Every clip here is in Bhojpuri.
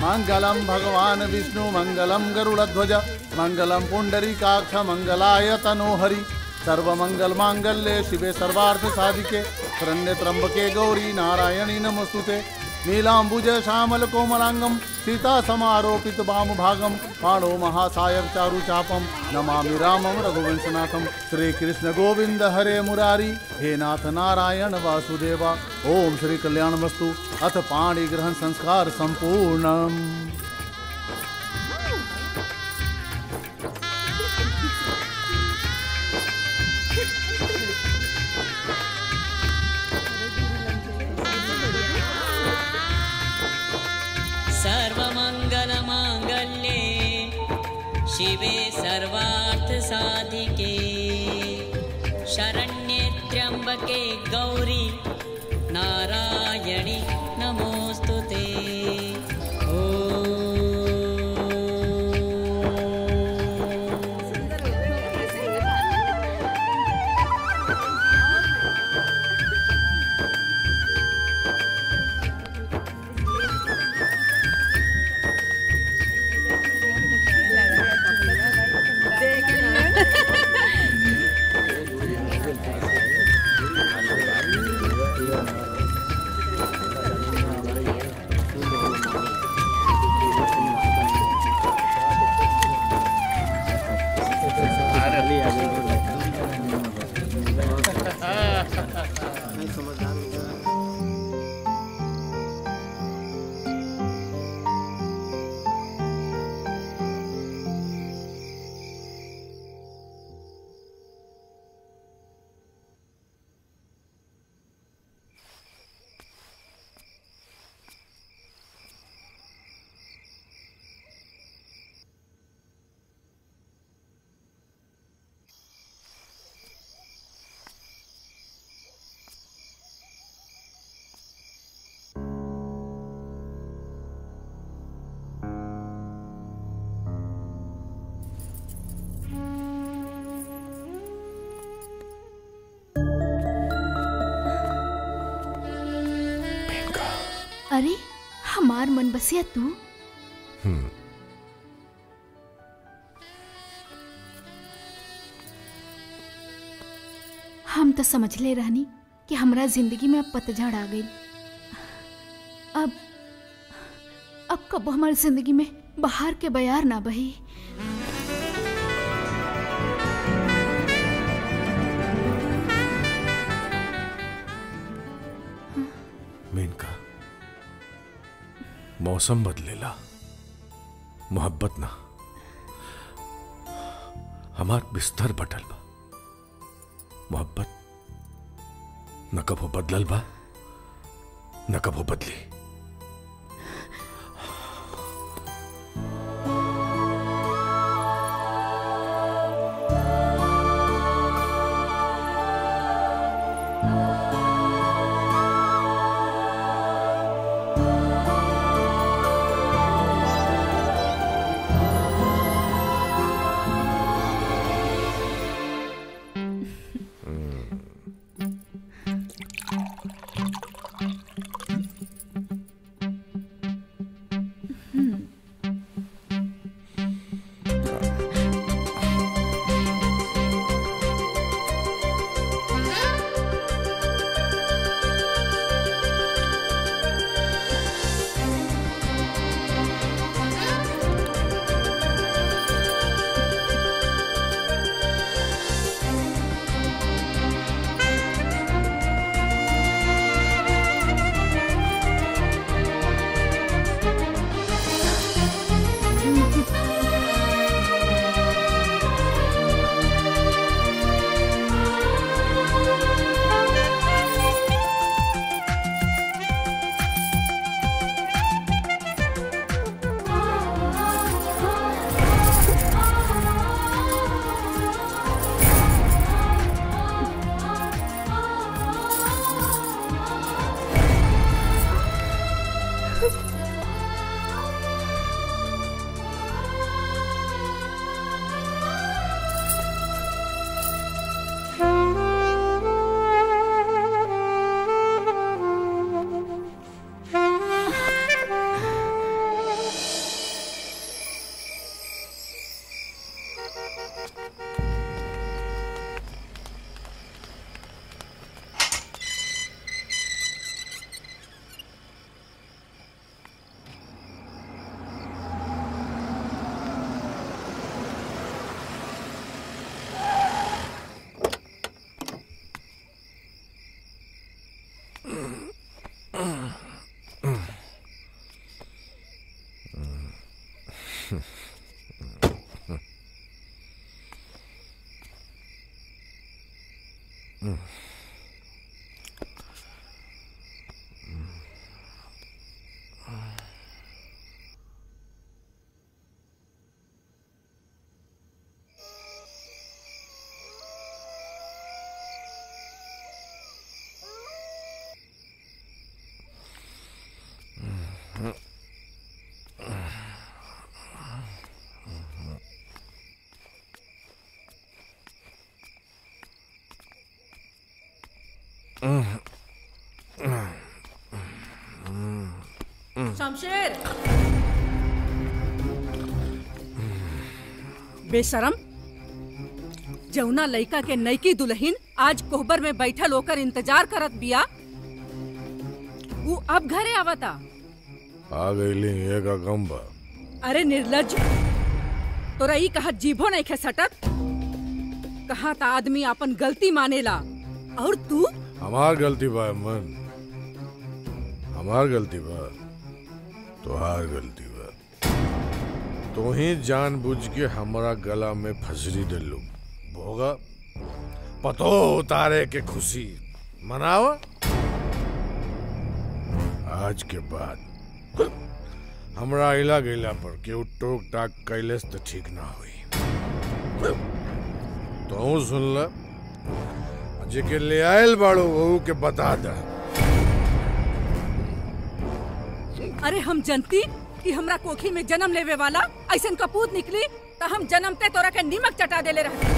मंगलम भगवान विष्णु मंगलम गरुड़ध्वज मंगलम पुंडरीकाक्ष मंगलाय तनोहरि सर्वमंगल मांगल्ये शिवे सर्वार्थ साधिके शरण्य त्र्यंबके गौरी नारायणी नमस्तुते नीलांबुज श्यामल कोमलांगम सीता समारोपित वाम भागम पाणो महासायक चारु चापम नमामि रामम रघुवंशनाथम श्री कृष्ण गोविंद हरे मुरारी हे नाथ नारायण वासुदेवा ओम श्री कल्याण वस्तु अथ पाणी ग्रहण संस्कार संपूर्णम सर्वमङ्गलमाङ्गल्ये शिवे सर्वार्थसाधिके शरण्ये त्र्यम्बके गौरी नारायणि नमोऽस्तु ते अरे हमार मन बसिया तू हम तो समझ ले रहनी कि हमरा जिंदगी में अब पतझड़ आ गई अब अब कब हमारी जिंदगी में बाहर के बयार ना बही मेनका मौसम बदलेला मोहब्बत ना हमार बिस्तर बटल बा मोहब्बत न कबो बदलल बा न कबो बदली शमशेर बेशरम जौना लइका के नईकी दुल्हन आज कोहबर में बैठल होकर इंतजार करत बिया वो अब घरे आवता आ गईली एक गम बा अरे निर्लज तोरा ई कहा जीभो नहीं खे सटत कहा था आदमी अपन गलती मानेला और तू हमार गलती बा मन हमार गलती बा तोहार गलती बा तो ही जानबूझ के हमारा गला में फसरी डलू भोगा पतो उतारे के खुशी मनावा आज के बाद हमरा इला गईला पर केहू टोक टाक कैले से तो ठीक ना हुई तो सुन ला जेके ले आयल बाड़ो वहू के बता दा अरे हम जनती कि हमरा कोखी में जन्म लेवे वाला ऐसन कपूत निकली तो हम जन्मते तोरा के नीमक चटा देले रहते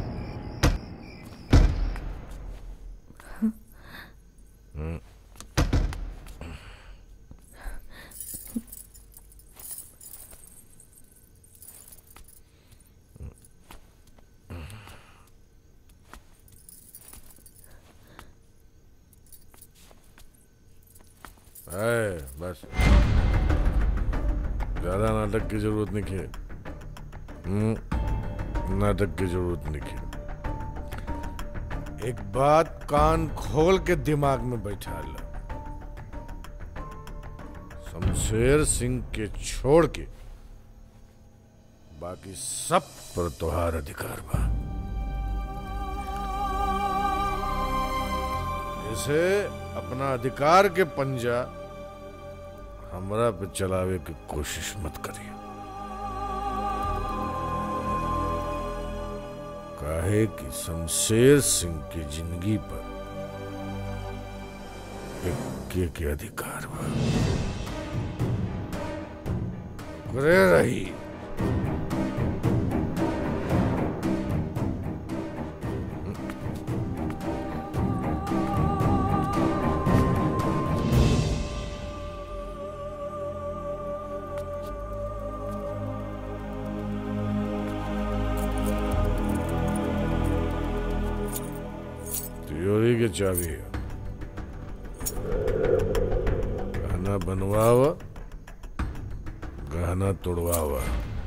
है बस ज्यादा नाटक की जरूरत नहीं है हम्म, नाटक की जरूरत नहीं है एक बात कान खोल के दिमाग में बैठा ला शमशेर सिंह के छोड़ के बाकी सब पर तोहार अधिकार बा इसे अपना अधिकार के पंजा हमरा पे चलावे की कोशिश मत करिए काहे कि शमशेर सिंह की जिंदगी पर इक्के के अधिकार बा करे रही तिजोरी के चाबी है गहना बनवावा गहना तोड़वावा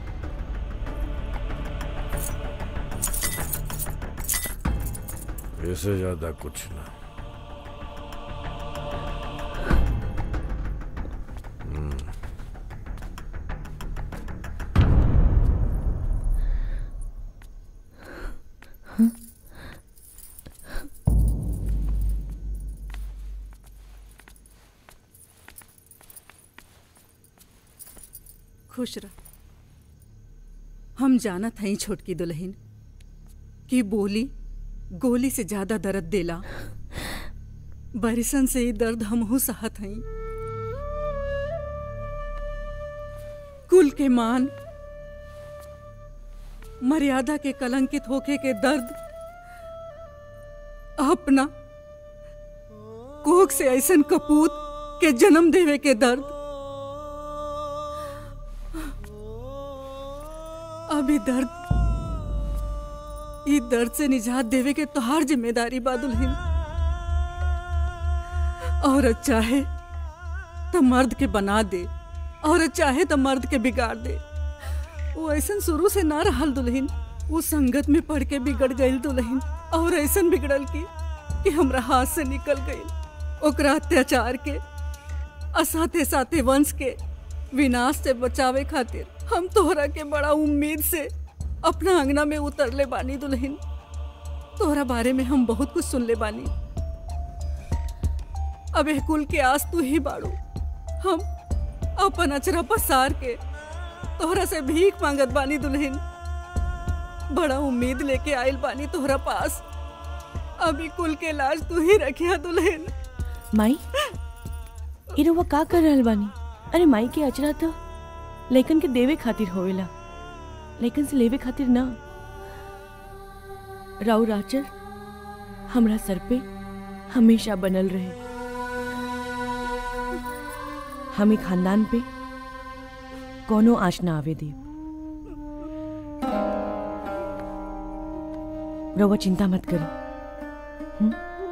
इससे ज्यादा कुछ ना खुश रह हम जानत हई छोटकी दुल्हन कि बोली गोली से ज्यादा दर्द देला बरिसन से ही दर्द हमहू सहत हई कुल के मान मर्यादा के कलंकित होके के दर्द अपना कोख से ऐसन कपूत के जन्म देवे के दर्द अभी दर्द ई दर्द से निजात देवे के तोहार जिम्मेदारी बा दुल्हन औरत चाहे तो मर्द के बना दे औरत चाहे तो मर्द के बिगाड़ दे वो ऐसन शुरू से ना रहल दुल्हन वो संगत में पढ़ के बिगड़ गई दुल्हन और ऐसन बिगड़ल की कि हमरा हाथ से निकल गई ओकरा अत्याचार के आ साथे साथे वंश के विनाश से बचावे खातिर हम तोहरा के बड़ा उम्मीद से अपना अंगना में उतरले बानी दुल्हन तोहरा बारे में हम बहुत कुछ सुनले बानी अब एह कुल के आस तू ही बाड़ू हम अपन अचरा पसार के तोहरा से भीख मांगत बानी दुल्हन बड़ा उम्मीद लेके आइल बानी तोहरा पास अभी कुल के लाज तू ही रखिया दुल्हन माई ई रउआ का कर रहल बानी अरे माई के अचरा तो लइकन के देवे खातिर होवेला लइकन से लेवे खातिर ना राउ राचर हमरा सर पे हमेशा बनल रहे हमें खानदान पे कोनो आँच ना आवे दे रउआ चिंता मत करो हम्म?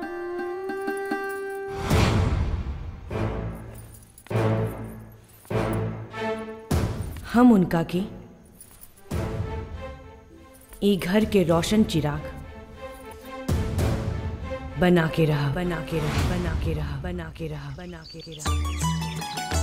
हम उनका के ए घर के रोशन चिराग बना के रहा बना के रहा बना के रहा बना के रहा बना के रहा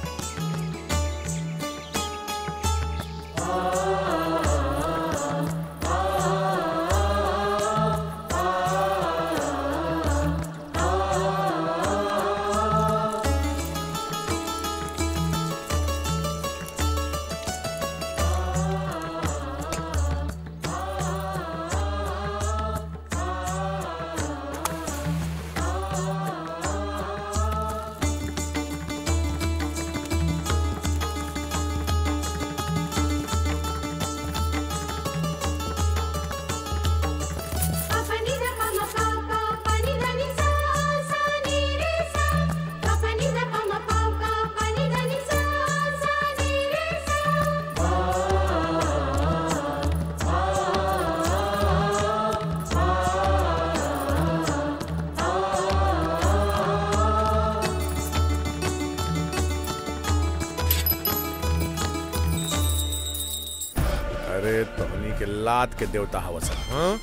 अरे तोहनी के लात के देवता हवस हाँ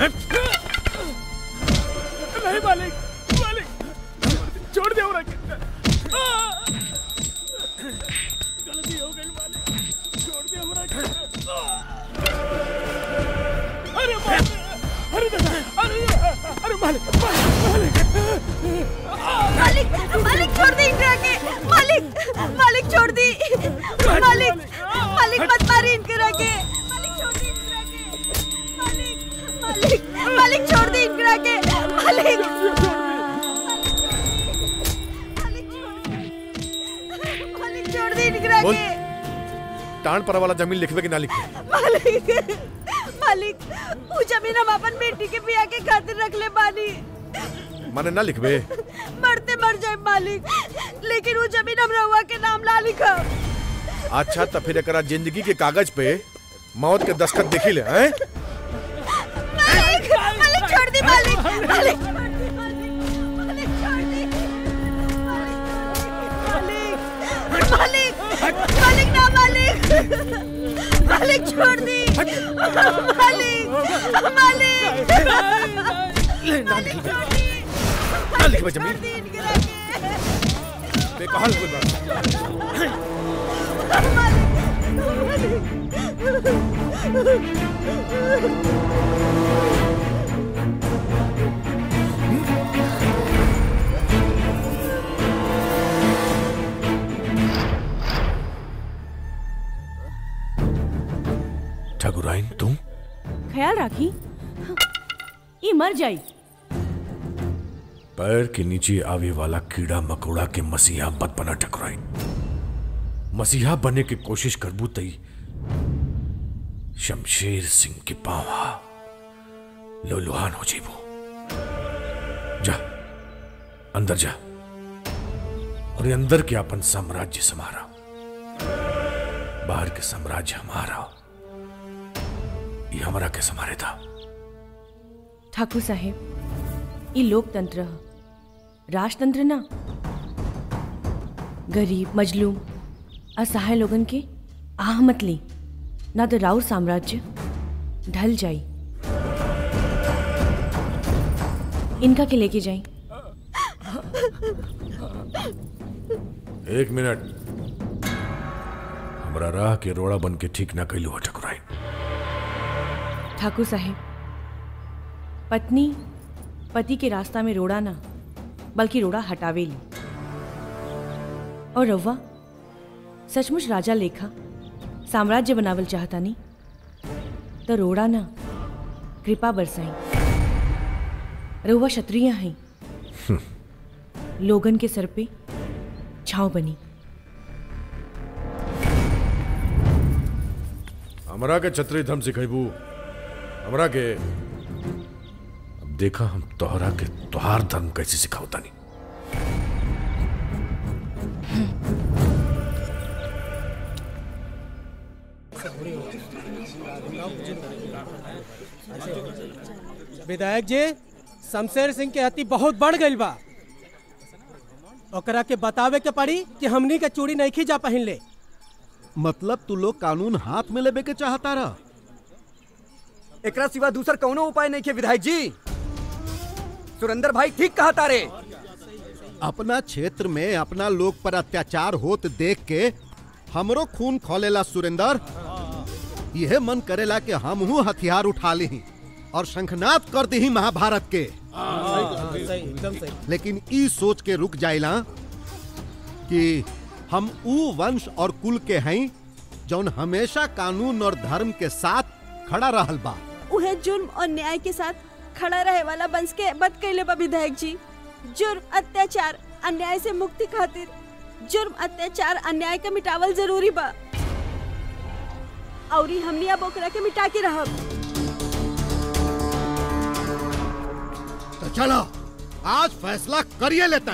नहीं मालिक मालिक छोड़ दे और गलती हो गई मालिक छोड़ दे हमरा के अरे मालिक अरे दादा, अरे अरे मालिक मालिक मालिक मालिक छोड़ दे इनकरा के मालिक मालिक छोड़ दी मालिक मालिक मत मारी इनकरा के मालिक छोड़ दी इनकरा के मालिक मालिक मालिक छोड़ दी इनकरा के मालिक मालिक छोड़ दी इनकरा बोल। के टाण पर वाला जमीन लिखवे के ना लिखवे मालिक मालिक वो जमीन हम अपन बेटी के बिया के खातिर रख ले बानी माने ना लिखवे मरते मर जाए मालिक लेकिन वो जमीन हम रहुआ के नाम ला लिखा अच्छा तो फिर एकरा जिंदगी के कागज पे मौत के दस्तखत देखी ले हैं मालिक मालिक छोड़ दी मालिक मालिक छोड़ दी मालिक छोड़ दी मालिक मालिक मालिक ना मालिक मालिक छोड़ दी मालिक मालिक ना लिखवे ना लिखवे जमीन बेकहाल कोई बात ठकुराइन तुम ख्याल राखी ये मर जाई पैर के नीचे आवे वाला कीड़ा मकोड़ा के मसीहा मत बना ठकुराइन मसीहा बनने की कोशिश करबू तई शमशेर सिंह के पावा लोलुहान हो जीबो जा अंदर जा और ये अंदर के अपन साम्राज्य समारा बाहर के साम्राज्य हमारा ये हमारा के समारे था ठाकुर साहेब ये लोकतंत्र ह राजतंत्र ना गरीब मजलूम असहाय लोगन के आह मत ली ना तो राउर साम्राज्य ढल जाई इनका के लेके जाई एक मिनट हमारा राह के रोड़ा बन के ठीक ना कैलू हो ठकुराई ठाकुर साहेब पत्नी पति के रास्ता में रोड़ा ना बल्कि रोड़ा हटावे ली और रव्वा सचमुच राजा लेखा साम्राज्य बनावल चाहता नहीं तो रोड़ा ना कृपा बरसाई रउआ क्षत्रिय हैं लोगन के सर पे छाव बनी हमरा के छतरी धम सिखेबू हमरा के अब देखा हम तोहरा के तोहार धर्म कैसे सिखावता नहीं विधायक जी शमशेर सिंह के हत्ती बहुत बढ़ गई बा ओकरा के बतावे के पड़ी कि हमनी के चूड़ी नहीं जा पहिन ले मतलब तू लोग कानून हाथ में लेबे के चाहता रहा एकरा सिवा दूसर कौनो उपाय नहीं के विधायक जी सुरेंद्र भाई ठीक कहा तारे अपना क्षेत्र में अपना लोग पर अत्याचार होत देख के हमरो खून खोलेला सुरेंद्र यह मन करेला कि हम हूँ हथियार उठा ली और शंखनाद कर दी महाभारत के एकदम सही लेकिन ई सोच के रुक जाइला कि हम ऊ वंश और कुल के हैं जौन हमेशा कानून और धर्म के साथ खड़ा रहल बा उहे जुर्म और न्याय के साथ खड़ा रहे वाला वंश के बद कैले बा विधायक जी जुर्म अत्याचार अन्याय से मुक्ति खातिर जुर्म अत्याचार अन्याय के मिटावल जरूरी बा औरी हमनी अब ओकरा के मिटा के रहब तो चलो आज फैसला करिए लेता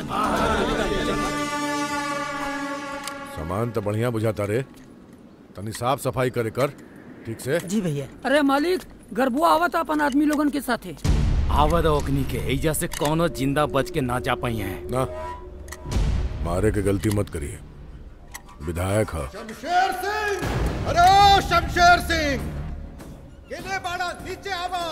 सामान तो बढ़िया बुझाता रे तनी साफ सफाई करे कर ठीक से जी भैया अरे मालिक गरबुआ आवत अपन आदमी लोगन के साथे आवद ओकनी के एजा से कोनो जिंदा बच के ना जा पाई है ना मारे के गलती मत करिए विधायक है शमशेर सिंह अरे ओ शमशेर सिंह केने बाड़ा नीचे आवा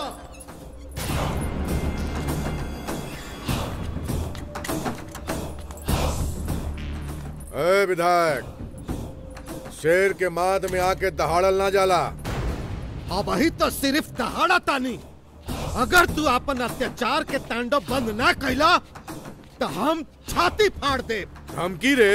ए विधायक शेर के माद में आके दहाड़ल ना जाला अब ही तो सिर्फ दहाड़ा तानी अगर तू अपन अत्याचार के तांडव बंद ना कैला तो हम छाती फाड़ दे धमकी रे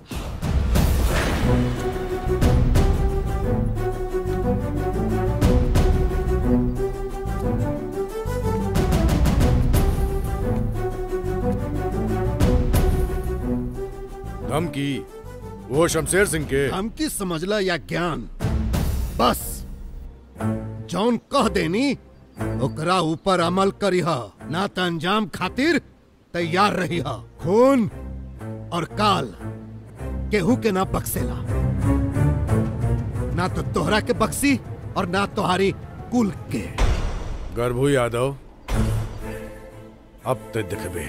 धमकी वो शमशेर सिंह के धमकी समझला या ज्ञान बस जौन कह देनी ओकरा ऊपर अमल करीह ना त अंजाम खातिर तैयार रही खून और काल केहू के ना बक्सेला ना तो तोहरा के बक्सी और ना तुम्हारी कुल के गर्भू यादव अब ते दिखबे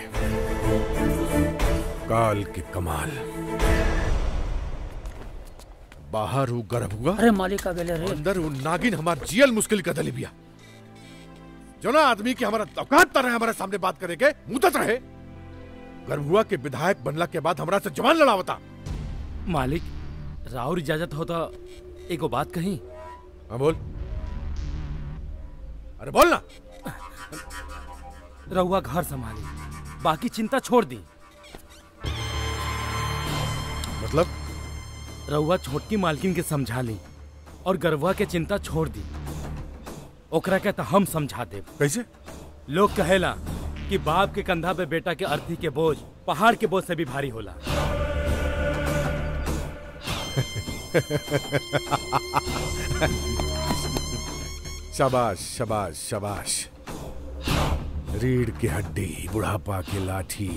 काल के कमाल बाहर हूँ गर्भ हुआ अरे मालिक आ गेले रे अंदर हूँ नागिन हमार जियल मुश्किल का दली बिया जो ना आदमी की हमारा औकात तर है हमारे सामने बात करे के मुदत रहे गर्भुआ के विधायक बनला के बाद हमरा से जवान लड़ावता मालिक राउर इजाजत हो तो एगो बात कही हाँ बोल अरे बोल ना रहुआ घर संभाली बाकी चिंता छोड़ दी मतलब रहुआ छोटकी मालकिन के समझा ली और गरवा के चिंता छोड़ दी ओकरा के तो हम समझा दे कैसे लोग कहेला कि बाप के कंधा पे बेटा के अर्थी के बोझ पहाड़ के बोझ से भी भारी होला शाबाश शाबाश शाबाश रीढ़ की हड्डी बुढ़ापा की लाठी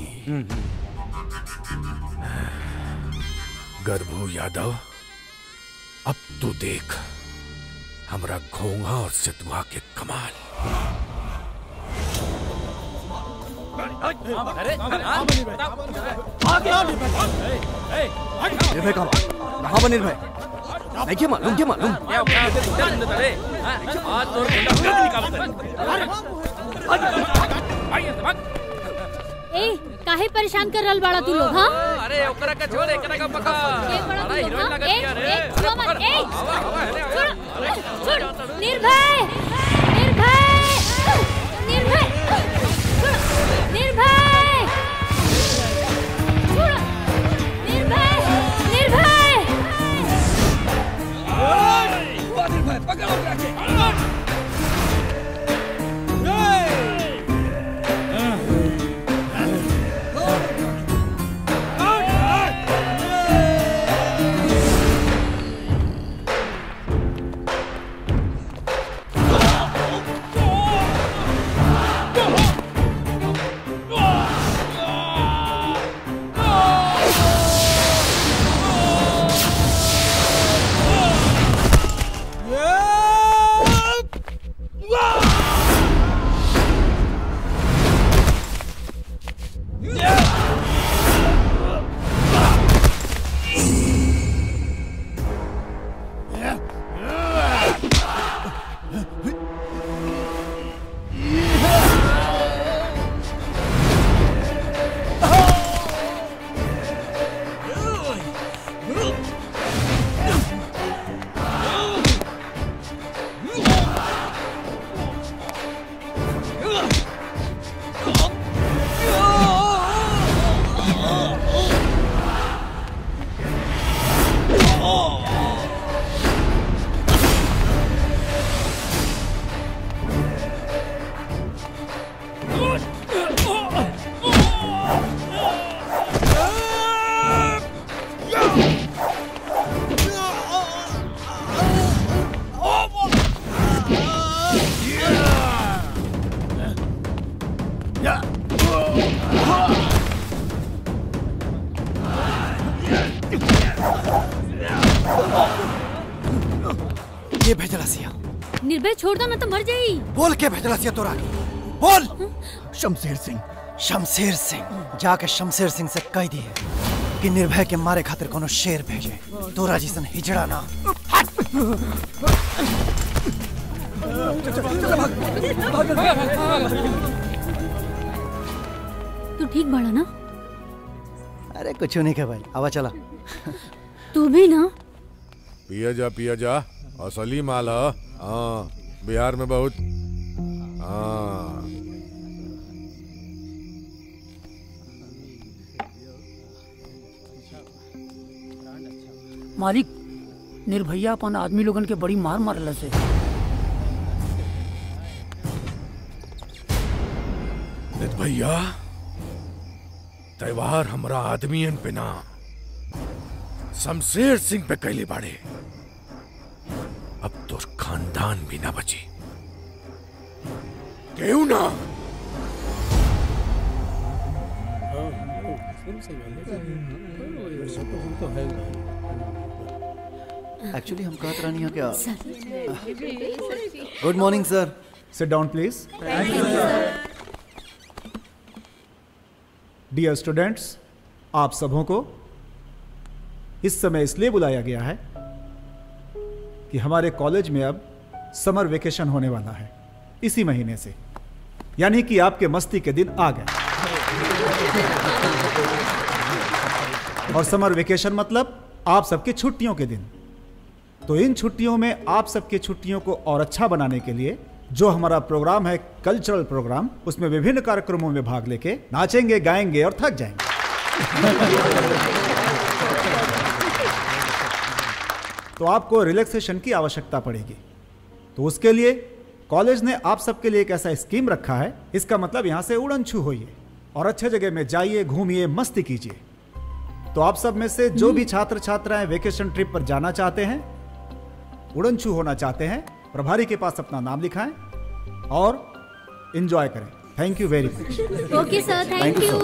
गर्भू यादव अब तू देख हमरा घोंघा और सितुआ के कमाल निर्भय कहाँ कहाँ बा निर्भय नहीं क्या मालूम क्या मालूम ए काहे परेशान कर रहल बाड़ा तू लोग हां अरे ओकरा का छोड़ एकरा का पकड़ ए बड़ा अरे तू लोग हीरोइन हाँ? लगत ए बिया रे ए छुआ मत ए हवा हवा है छोड़ छोड़ निर्भय निर्भय निर्भय छोड़ निर्भय छोड़ निर्भय निर्भय निर्भय पकड़ ओकरा के ये भेजला सिया निर्भय छोड़ दो ना तो मर जाई बोल के भेजला सिया तोरा के बोल शमशेर सिंह शमशेर सिंह जाके शमशेर सिंह से कह दिए कि निर्भय के मारे खातिर कोनो शेर भेजे तोरा जैसन हिजड़ा ना तू ठीक बाड़ा ना अरे कुछ नहीं के भाई आवा चला तू भी ना पिया जा पिया जा असली माल ह हाँ बिहार में बहुत हाँ मालिक निर्भैया अपन आदमी लोगन के बड़ी मार मारल से नित भैया त्योहार हमरा आदमियन पे ना शमशेर सिंह पे कैले बाड़े अब तो खानदान भी ना बची केहू ना एक्चुअली हम कहत रहनी है क्या good morning sir sit down please dear students आप सबों को इस समय इसलिए बुलाया गया है कि हमारे कॉलेज में अब समर वेकेशन होने वाला है इसी महीने से यानी कि आपके मस्ती के दिन आ गए और समर वेकेशन मतलब आप सबके छुट्टियों के दिन तो इन छुट्टियों में आप सबके छुट्टियों को और अच्छा बनाने के लिए जो हमारा प्रोग्राम है कल्चरल प्रोग्राम उसमें विभिन्न कार्यक्रमों में भाग लेके नाचेंगे गाएंगे और थक जाएंगे तो आपको रिलैक्सेशन की आवश्यकता पड़ेगी तो उसके लिए कॉलेज ने आप सबके लिए एक ऐसा स्कीम रखा है इसका मतलब यहां से उड़न छू होइए और अच्छे जगह में जाइए घूमिए मस्ती कीजिए तो आप सब में से जो भी छात्र छात्राएं वेकेशन ट्रिप पर जाना चाहते हैं उड़न छू होना चाहते हैं प्रभारी के पास अपना नाम लिखाएं और इंजॉय करें thank you very much okay sir thank you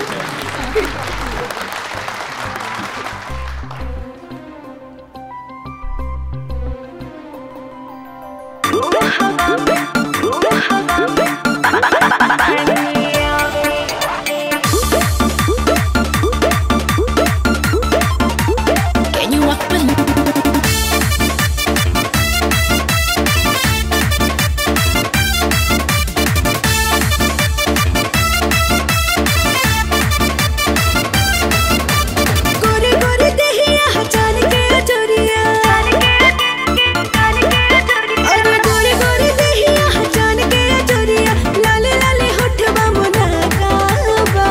Can you walk with me? गोरे गोरे देहिया जान के चोरिया अरे गोरे गोरे देहिया जान के चोरिया लाले लाले होठवा मोना काबा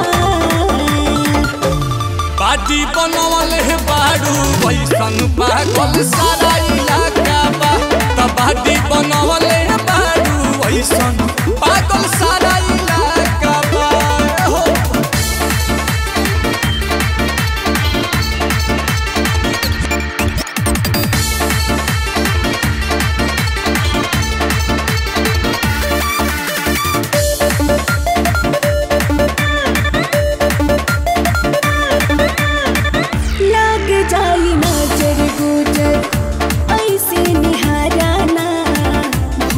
पार्टी बनवले बाड़ू वैसन पागल सारा इलाका बा त पार्टी बनवले बाड़ू वैसन पागल सारा इलाका बा हो लाग जाई नजर गुजर ऐसे निहाराना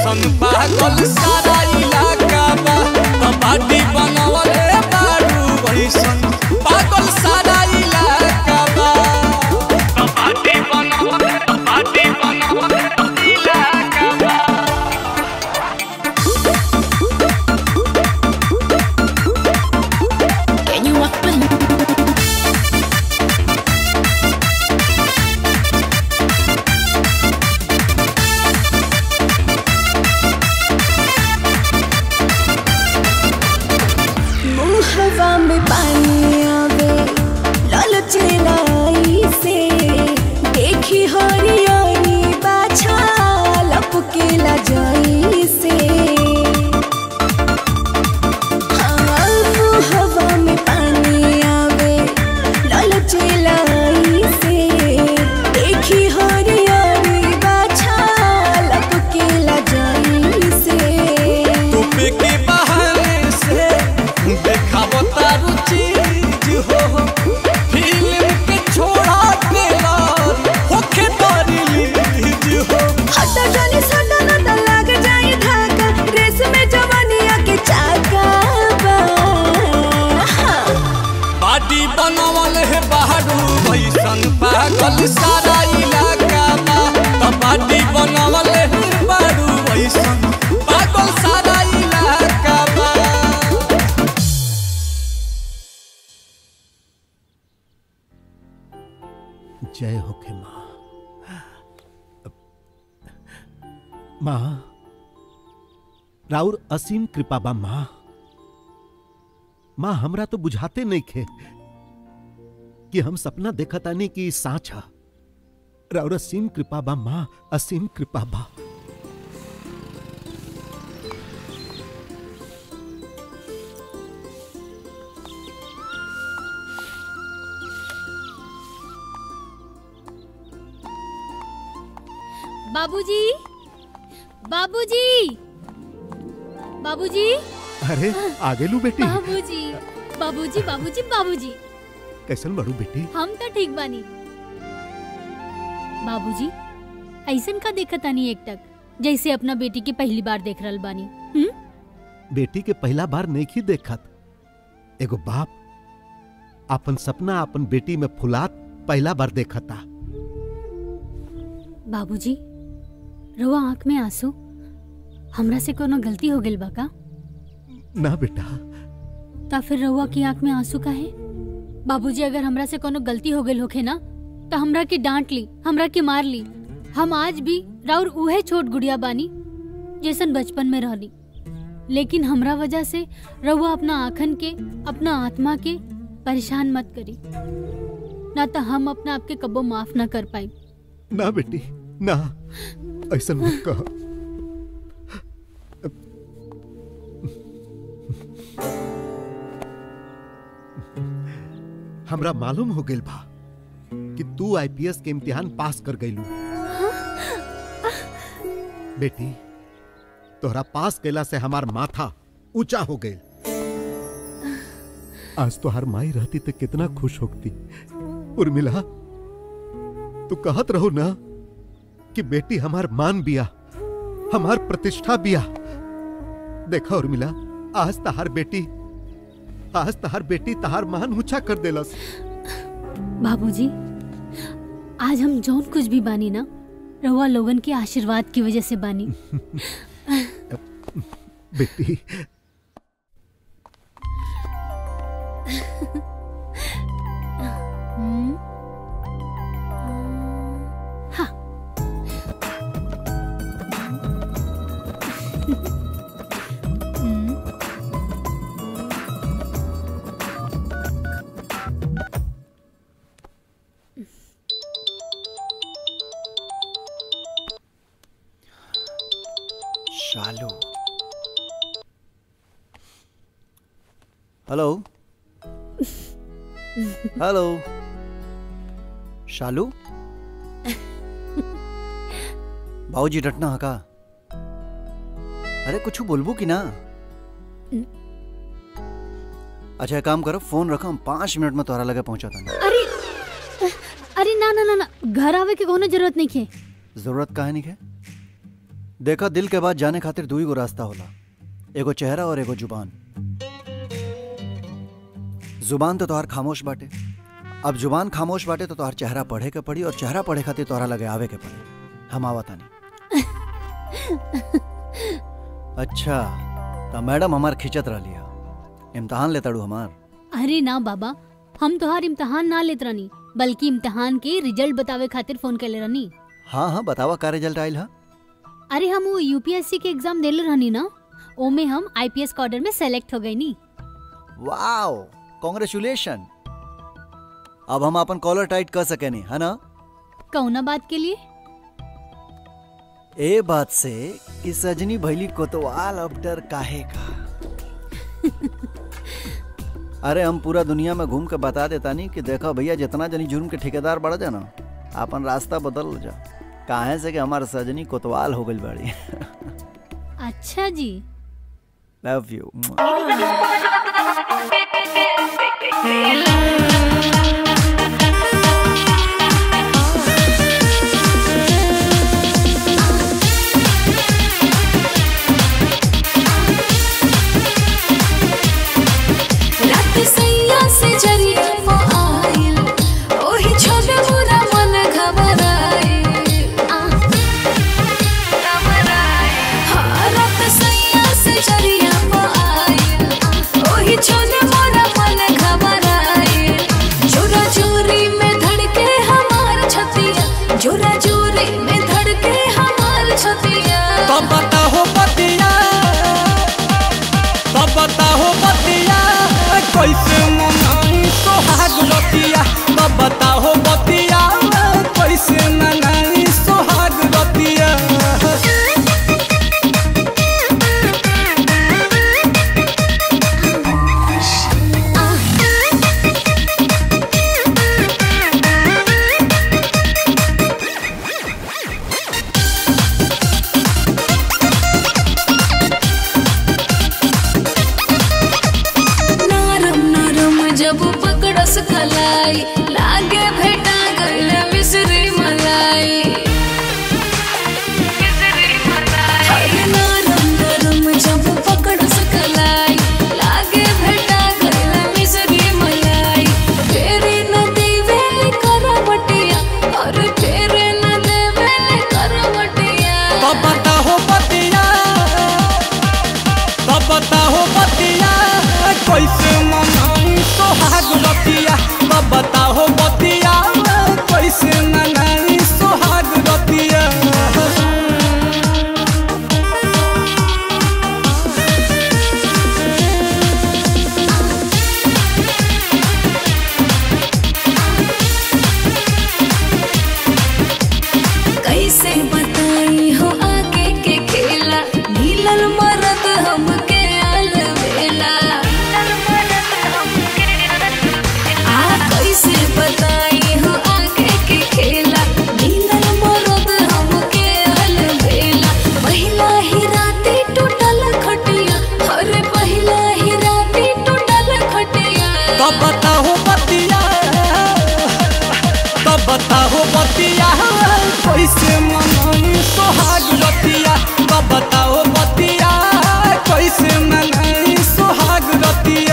वैसन पागल सारा इलाका बा कबाडी बनवले बारू वैसन पागल सारा इलाका बा कबाडी बनवले कबाडी बनवले इलाका बा Can you walk with me? मुँह हवा में पानी आवे लालच लाई से देखी हरियारी बाछा लपके ला जाई से हाँ, मुँह हवा में पानी आवे लालच लाई से देखी हरियारी बाछा लपके ला जाई से टोपे के बहाने से देखावो तारू चीज हो फिल्म के छोड़ा देला होखे तारी लीज हो हटा जानी सटा न त लाग जाई धाका रेस में जवानिया के चाका बा बाडी बनवल है बहारू भैसन पागल सारा इलाका बा त बाडी बनवल है बहारू भैसन पागल सारा इलाका बा जय होखे माँ माँ राउर असीम कृपा बा माँ माँ हमरा तो बुझाते नहीं खे कि हम सपना देखा तानी कि ई साँच ह राउर असीम कृपा बा माँ असीम कृपा बा बाबूजी बाबूजी बाबूजी अरे आगे लू बेटी बाबूजी बाबूजी बाबूजी बाबूजी कैसन बड़ू बेटी हम तो ठीक बानी बाबूजी ऐसन का देखत आनी एक टक जैसे अपना बेटी के पहली बार देख रहल बानी हम्म? बेटी के पहला बार नहीं देखत एगो बाप अपन सपना अपन बेटी में फुलात पहला बार देखता बाबूजी रवा आंख में आंसू हमरा से कोनो गलती हो गइल बा का ना बेटा ता फिर रहुआ की आंख में आंसू का है बाबूजी अगर हमरा से कोनो गलती हो गइल होखे ना तो हमरा के डांट ली हमरा के मार ली हम आज भी राउर उहे छोट गुड़िया बानी जैसन बचपन में रहली लेकिन हमरा वजह से रहुआ अपना आखन के अपना आत्मा के परेशान मत करी ना तो हम अपना आपके कबो माफ ना कर पाई ना बेटी ना ऐसा मत कह हमरा मालूम हो गइल बा कि तू आईपीएस के इम्तिहान पास कर गइलू बेटी तोहरा पास कैला से हमार माथा ऊंचा हो गइल आज तो हर माई रहती तो कितना खुश होती उर्मिला तू कहत रहो ना कि बेटी हमार मान बिया हमार प्रतिष्ठा बिया देखा उर्मिला आज तहार बेटी आज तहार बेटी तहार मान ऊंचा कर देलस बाबूजी आज हम जौन कुछ भी बानी ना रहुआ लोगन के आशीर्वाद की वजह से बानी बेटी हम्म? हाँ। हम्म। शालू हेलो हेलो शालू बाबूजी डटना हका अरे कुछ बोलबू कि ना अच्छा एक काम करो फोन रखो हम पाँच मिनट में तोहरा लगे पहुंचा था अरे अरे ना ना ना ना घर आवे के कोनो जरूरत नहीं है जरूरत काहे नहीं है देखा दिल के बाद जाने खातिर दू ही गो रास्ता होला एगो चेहरा और एगो जुबान जुबान तो तोहार खामोश बाटे अब जुबान खामोश बाटे तो तोहार चेहरा पढ़े के पड़ी और चेहरा पढ़े खातिर तोहरा लगे आवे के पड़ी हम आवत तानी अच्छा तो मैडम हमार खिंचत रह लिया इम्तहान लेताड़ू हमार अरे ना बाबा हम तोहार इम्तहान ना लेत रहनी बल्कि इम्तहान के रिजल्ट बतावे खातिर फोन कैले रहनी हाँ हाँ बतावा का रिजल्ट आयल हा अरे हम वो यूपीएससी के एग्जाम देले रहनी ना ओमे हम आईपीएस का ऑर्डर में सेलेक्ट हो गई नी वाओ कॉन्ग्रेचुलेशन अब हम अपन कॉलर टाइट कर सके नहीं है ना कौना बात के लिए ए बात से कि सजनी भैली कोतवाल अब डर काहे का अरे हम पूरा दुनिया में घूम के बता देता नहीं कि देखो भैया जितना जनी जुर्म के ठेकेदार बढ़ जा ना अपन रास्ता बदल जा काहे से कि हमार सजनी कोतवाल हो गई बड़ी अच्छा जी लव यू रात सैया से जरिया वो आइल ओही छोटे मोरा मन घबराइल हाँ, रात सैया से जरिया वो आइल ओही छोटे मोरा मन घबराइल जोरा जोरी में धड़के हमार छतिया जोरा जोरी में धड़के हमार छतिया तब बताहो बतिया तब बताहो बतिया कैसे मनाई सोहाग रतिया तब बताहो बतिया कैसे मनाई सोहाग रतिया नरम नरम जब पकड़स कलाई लागे भेटा गइल मिश्री मलाई अरे नरम नरम जब पकड़स कलाई लागे भेटा गइल मिश्री मलाई फेरे न देवे करवटिया अरे फेरे न देवे करवटिया तब बताहो बतिया तब बताहो बतिया कैसे मनाई सोहाग रतिया तब बताहो बतिया कैसे मनाई सोहाग रतिया कैसे बताई हो आगे के खेला मिलल मरद हमके अलवेला आ कैसे बताई हो आगे के खेला मिलल मरद हमके अलवेला पहिला ही राती टूटल खटिया अरे पहिला ही राती टूटल खटिया तब बताहो बतिया तब बताहो बतिया कैसे मनाई सोहाग रतिया तब बताहो बतिया कैसे मनाई सोहाग रतिया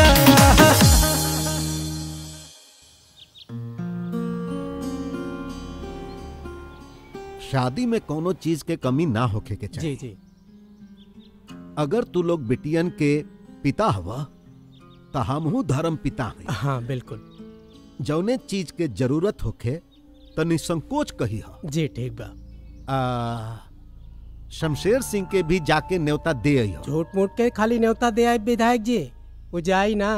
शादी में कोनो चीज के कमी ना होखे के चाहिए जी जी अगर तू लोग बिटियन के पिता हवा तो हमहू धर्म पिता हैं हाँ बिल्कुल जौने चीज के जरूरत होखे तो निसंकोच कही हा जी ठीक बा आ, शमशेर सिंह के भी जाके न्योता दे अइहो झूठ मूठ के खाली न्योता दे आए विधायक जी वो जाई ना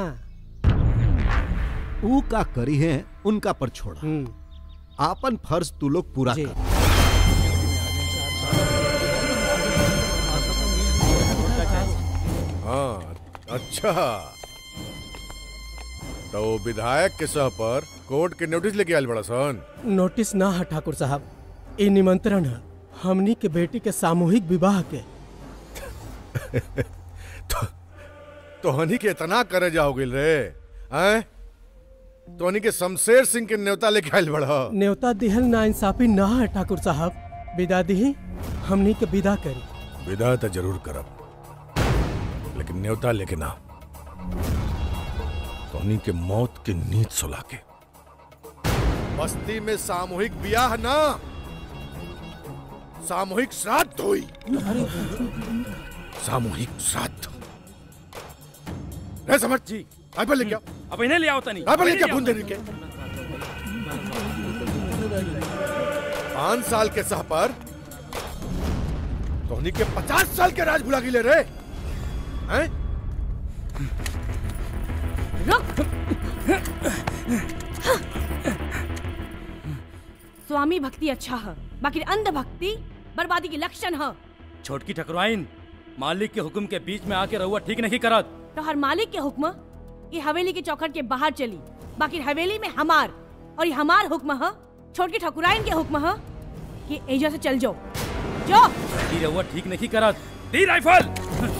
ऊ का करी है उनका पर छोड़ा आपन फर्ज तू लोग पूरा कर हाँ अच्छा तो वो विधायक के सह पर कोर्ट के नोटिस लेके आयल बड़ा सन नोटिस ना है ठाकुर साहब ये निमंत्रण है हमनी के बेटी के सामूहिक विवाह के तो हनी के इतना करे जाओगे रे हैं तो हनी के शमशेर सिंह के न्योता लेके आयल बड़ा न्योता दिहल ना इंसाफी ना है ठाकुर साहब विदा दी हमनी के विदा करी विदा तो जरूर करब लेकिन न्योता लेके ना तोहनी के मौत के नींद सुला के बस्ती में सामूहिक ब्याह ना सामूहिक श्राद्ध हुई सामूहिक श्राद्ध रे समझ जी राइफल लेके आओ अब इन्हें ले आओ तनी राइफल लेके आओ बूंदे के पांच साल के सह पर तोहनी के पचास साल के राज भुला गिले रे हैं स्वामी भक्ति अच्छा है बाकी अंध भक्ति बर्बादी की लक्षण है छोटकी ठकुराइन मालिक के हुक्म के बीच में आके रहुआ ठीक नहीं करत तो हर मालिक के हुक्म ये हवेली के चौखट के बाहर चली बाकी हवेली में हमार और ये हमार हुक्म है छोटकी ठकुराइन के हुक्म है कि एजा से चल जाओ जो ई रहुआ ठीक नहीं करत दी राइफल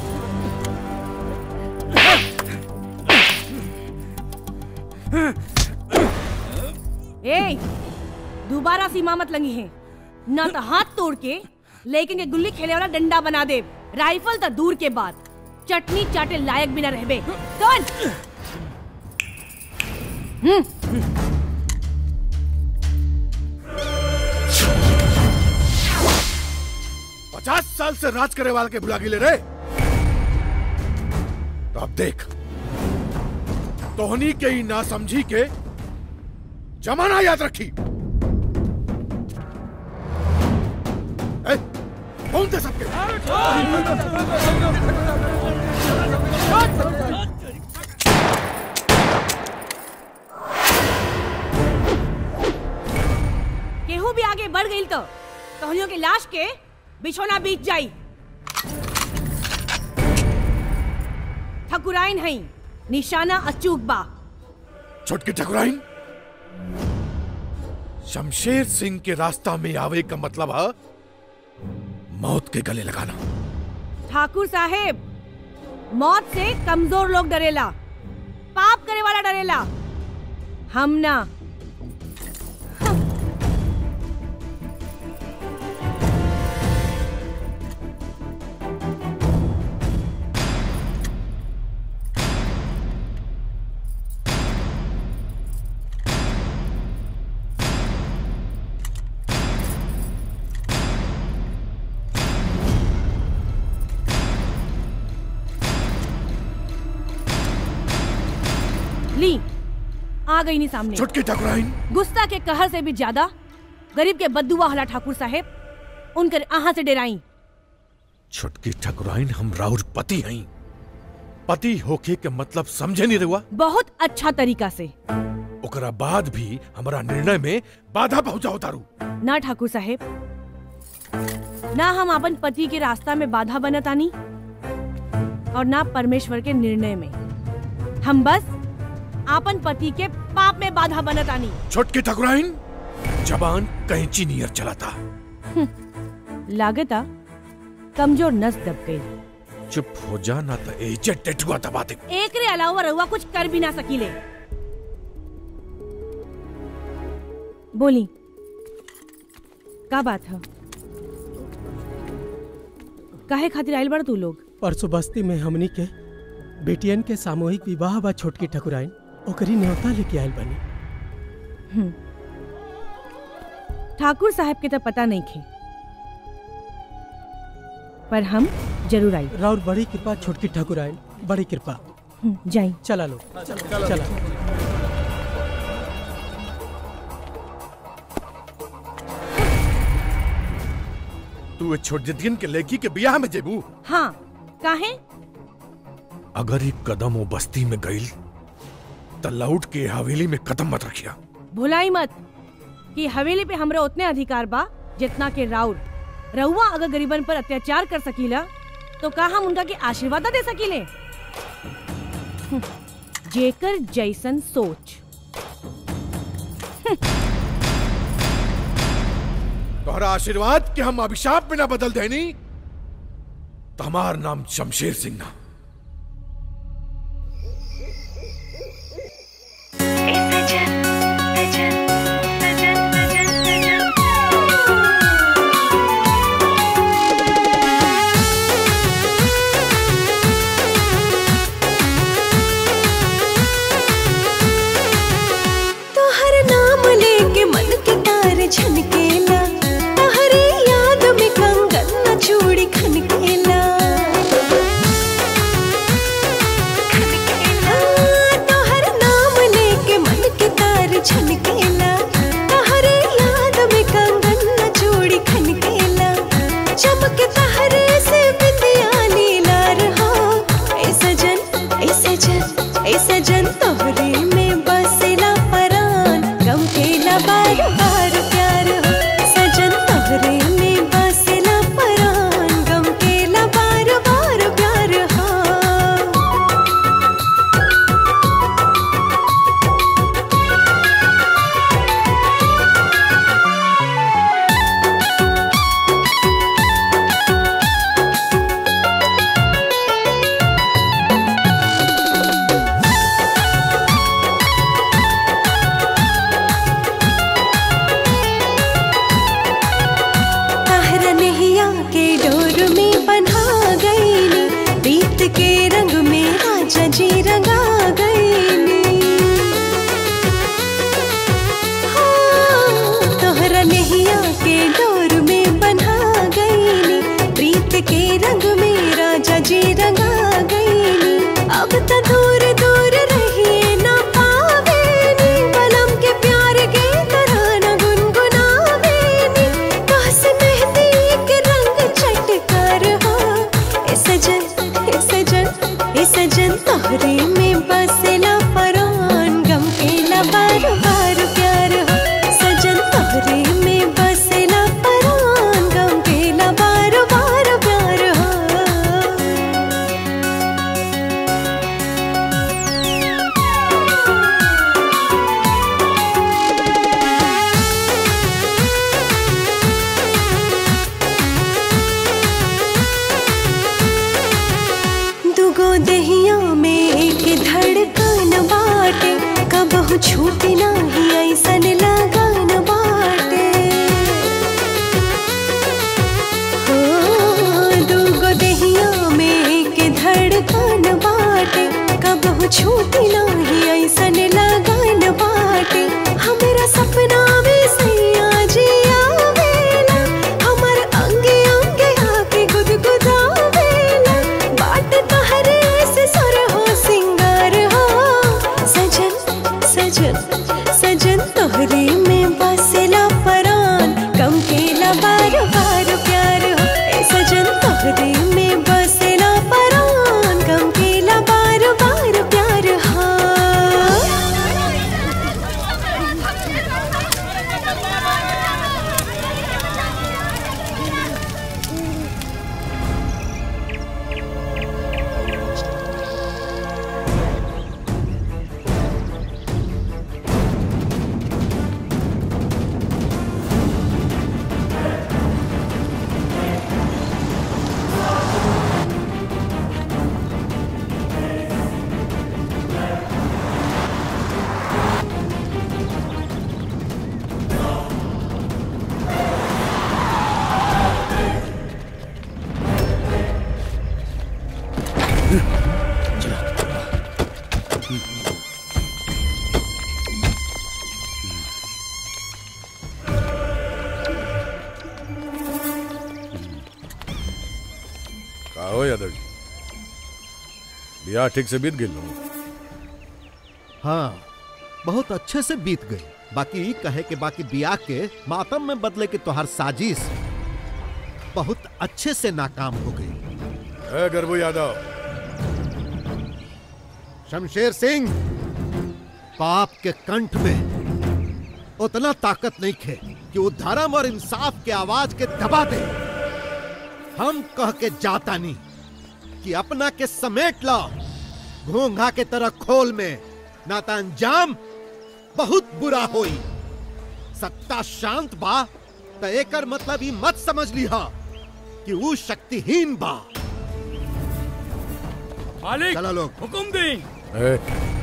ए दोबारा सीमा मत लंगी है ना तो हाथ तोड़ के लेकिन ये गुल्ली खेले वाला डंडा बना दे राइफल तो दूर के बाद चटनी चाटे लायक भी ना रहबे कौन पचास साल से राज करे वाले के भुला गिले रे तो अब देख तोहनी के ही ना समझी के जमाना याद रखी ए, कौन थे सबके केहू भी आगे बढ़ गई तो तोहनियों की लाश के बिछोना बीत जाई ठकुराइन हई निशाना अचूक बा छोटकी ठकुराइन शमशेर सिंह के रास्ता में आवे का मतलब है मौत के गले लगाना ठाकुर साहेब मौत से कमजोर लोग डरेला पाप करे वाला डरेला हम ना ली आ गई नहीं सामने छोटकी ठकुराइन गुस्सा के कहर से भी ज्यादा गरीब के बद्दुआ हला ठाकुर साहेब उनकर आहा से डेराई छोटकी ठकुराइन हम राउर पति हई पति होके के मतलब समझे नहीं रहुआ बहुत अच्छा तरीका से ओकरा बाद भी हमारा निर्णय में बाधा पहुंचा तारू ना ठाकुर साहेब ना हम अपन पति के रास्ता में बाधा बनतानी और ना परमेश्वर के निर्णय में हम बस आपन पति के पाप में बाधा बनतानी छोटकी ठकुराइन जबान कैंची नियर चलाता लागता कमजोर नस दब गई चुप हो जा ना तो एजे टेटुआ दबा दे एक रे अलावा रहुआ कुछ कर भी ना सकीले बोली का बात है काहे खातिर आइल बड़ तू लोग परसों बस्ती में हमनी के बेटियन के सामूहिक विवाह बा छोटकी ठकुराइन ओकरी न्योता लेके आइल बनी हम्म। ठाकुर साहब के तो पता नहीं थे पर हम जरूर आई राउर बड़ी कृपा छोटकी ठकुराइन बड़ी कृपा हम्म, जाई चला लो चला तू ए छोटदियन के लड़की के बियाह में जेबू हाँ काहे अगर एक कदम वो बस्ती में गईल तो लौट के हवेली में कदम मत रखिया भुलाई मत कि हवेली पे हमरा उतने अधिकार बा जितना के राउर रहुआ अगर गरीबन पर अत्याचार कर सकीला तो का हम उनका के आशीर्वाद ना दे सकीले हम्म, जेकर जैसन सोच तोहरा आशीर्वाद के हम अभिशाप में ना बदल देनी तो हमार नाम शमशेर सिंह ना झनकेला तहरी याद में कंगन न चूड़ी खनकेला हाँ, तोहर नाम लेके मन के तार छनकेला तहरे याद में कंगन न चूड़ी खनकेला चमके तहरे से बिंदिया नीला रहा ए सजन ए सजन ए सजन तोहरे में बसेला परान गम केला बार बार प्यार हो सजन तोहरे में बसेला परान गम केला बार बार प्यार हो ताहरा नैया के डोर में बन्हा गईनी बीत के रंग में राजा जी रंगा गईनी हाँ, तोहरा नैया के डोर में बन्हा गईनी प्रीत के रंग में राजा जी रंगा गईनी अब तो दूर दूर रहिए ना पावेनी बलम के प्यार के तरह न गुनगुनावेनी काश मेहंदी के रंग चटकार हो ए सजन ए सजन ए सजन तोहरे में बसेला परान गम केला बार बार प्यार हो सजन तोहरे में बसेला परान गम केला बार बार प्यार हो दुगो दहिया में एक धड़कन बाटे कबहू छूटी नाही ऐसन लगन बाटे हो दुगो दहिया में एक धड़कन बाटे कबहू छूटी नाही ऐसन लगन बाटे हमरा सपना में सैया जी आवेला हमर अंगे अंगे आके गुदगुदावेला बाट तहरे से सुर हो सिंगार हो सजन सजन सजन तोहरे में बसेला परान कम केला बार बार प्यार हो ए सजन तोहरे में बसेला परान कम केला बार बार प्यार हो का हो यादव जी बियाह ठीक से बीत गई हाँ बहुत अच्छे से बीत गई बाकी ई कहे के बाकी बियाह के मातम में बदले के तोहार साजिश बहुत अच्छे से नाकाम हो गई ए गर्भू यादव शमशेर सिंह पाप के कंठ में उतना ताकत नहीं खे कि वो धर्म और इंसाफ के आवाज के दबा दे हम कह के जाता नहीं कि अपना के समेट लो घोंघा के तरह खोल में ना तो अंजाम बहुत बुरा होई सत्ता शांत बा तो एकर मतलब ई मत समझ लिहा कि वो शक्तिहीन बा मालिक चलो लोग हुकुम दी ए,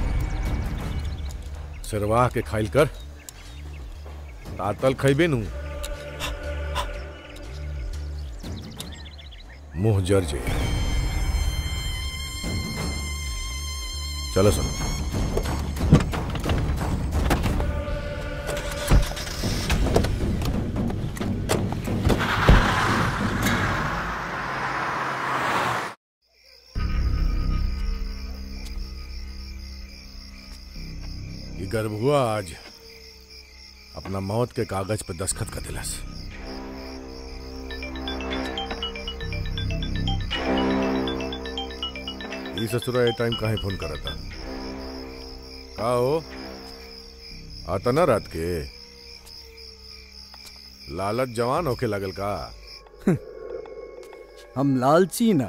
सिरवाह के खाइल कर तातल खैबे नु मुंह जर जे चलो सुनो गर्भुआ आज अपना मौत के कागज पे दस्खत कर दिलस ई ससुरा ए टाइम काहे फोन करता का हो आता ना रात के लालच जवान होके लगल का हम लालची ना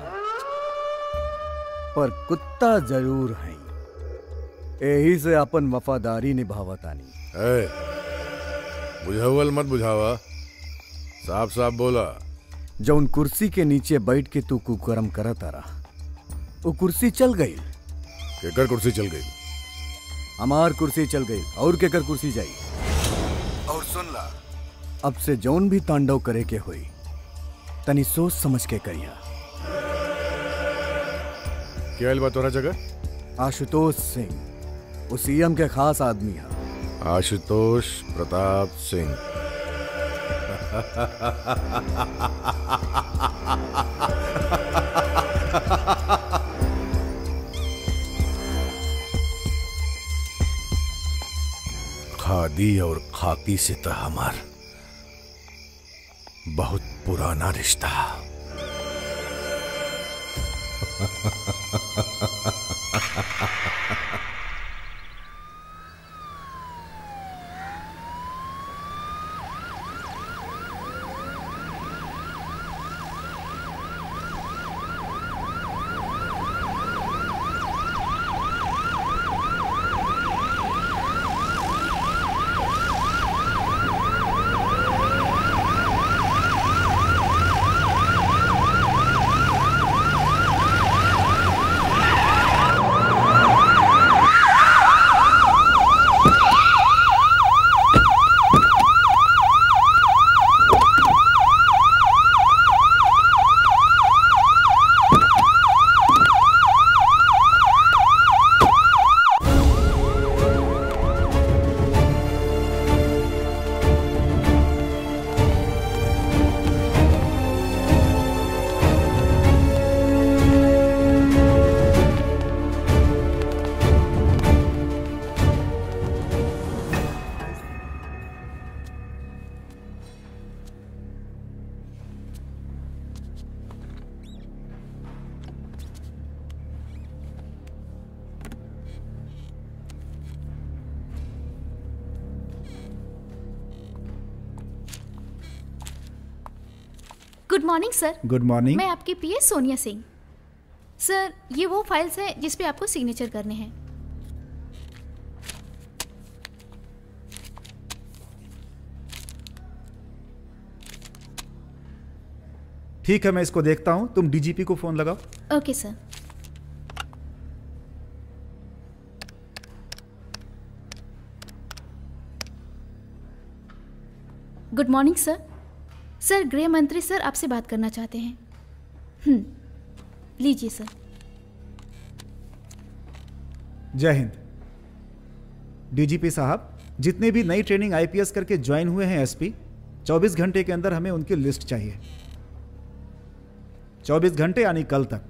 पर कुत्ता जरूर हैं यही से अपन वफादारी निभावतानी ए बुझावल मत बुझावा साफ साफ बोला जौन कुर्सी के नीचे बैठ के तू कुकर्म करत रहा वो कुर्सी चल गई केकर कुर्सी चल गई हमार कुर्सी चल गई और केकर कुर्सी जाई और सुन ला अब से जौन भी तांडव करे के होई तनी सोच समझ के करिया क्या बा तोरा जगह आशुतोष सिंह वो सीएम के खास आदमी है आशुतोष प्रताप सिंह खादी और खाकी से तो हमार बहुत पुराना रिश्ता good morning sir good morning मैं आपकी पीए सोनिया सिंह सर ये वो फाइल्स हैं जिस पे आपको सिग्नेचर करने हैं ठीक है मैं इसको देखता हूँ तुम डीजीपी को फोन लगाओ ओके सर गुड मॉर्निंग सर सर गृह मंत्री सर आपसे बात करना चाहते हैं हम्म लीजिए सर जय हिंद डीजीपी साहब जितने भी नई ट्रेनिंग आईपीएस करके ज्वाइन हुए हैं एसपी 24 घंटे के अंदर हमें उनकी लिस्ट चाहिए 24 घंटे यानी कल तक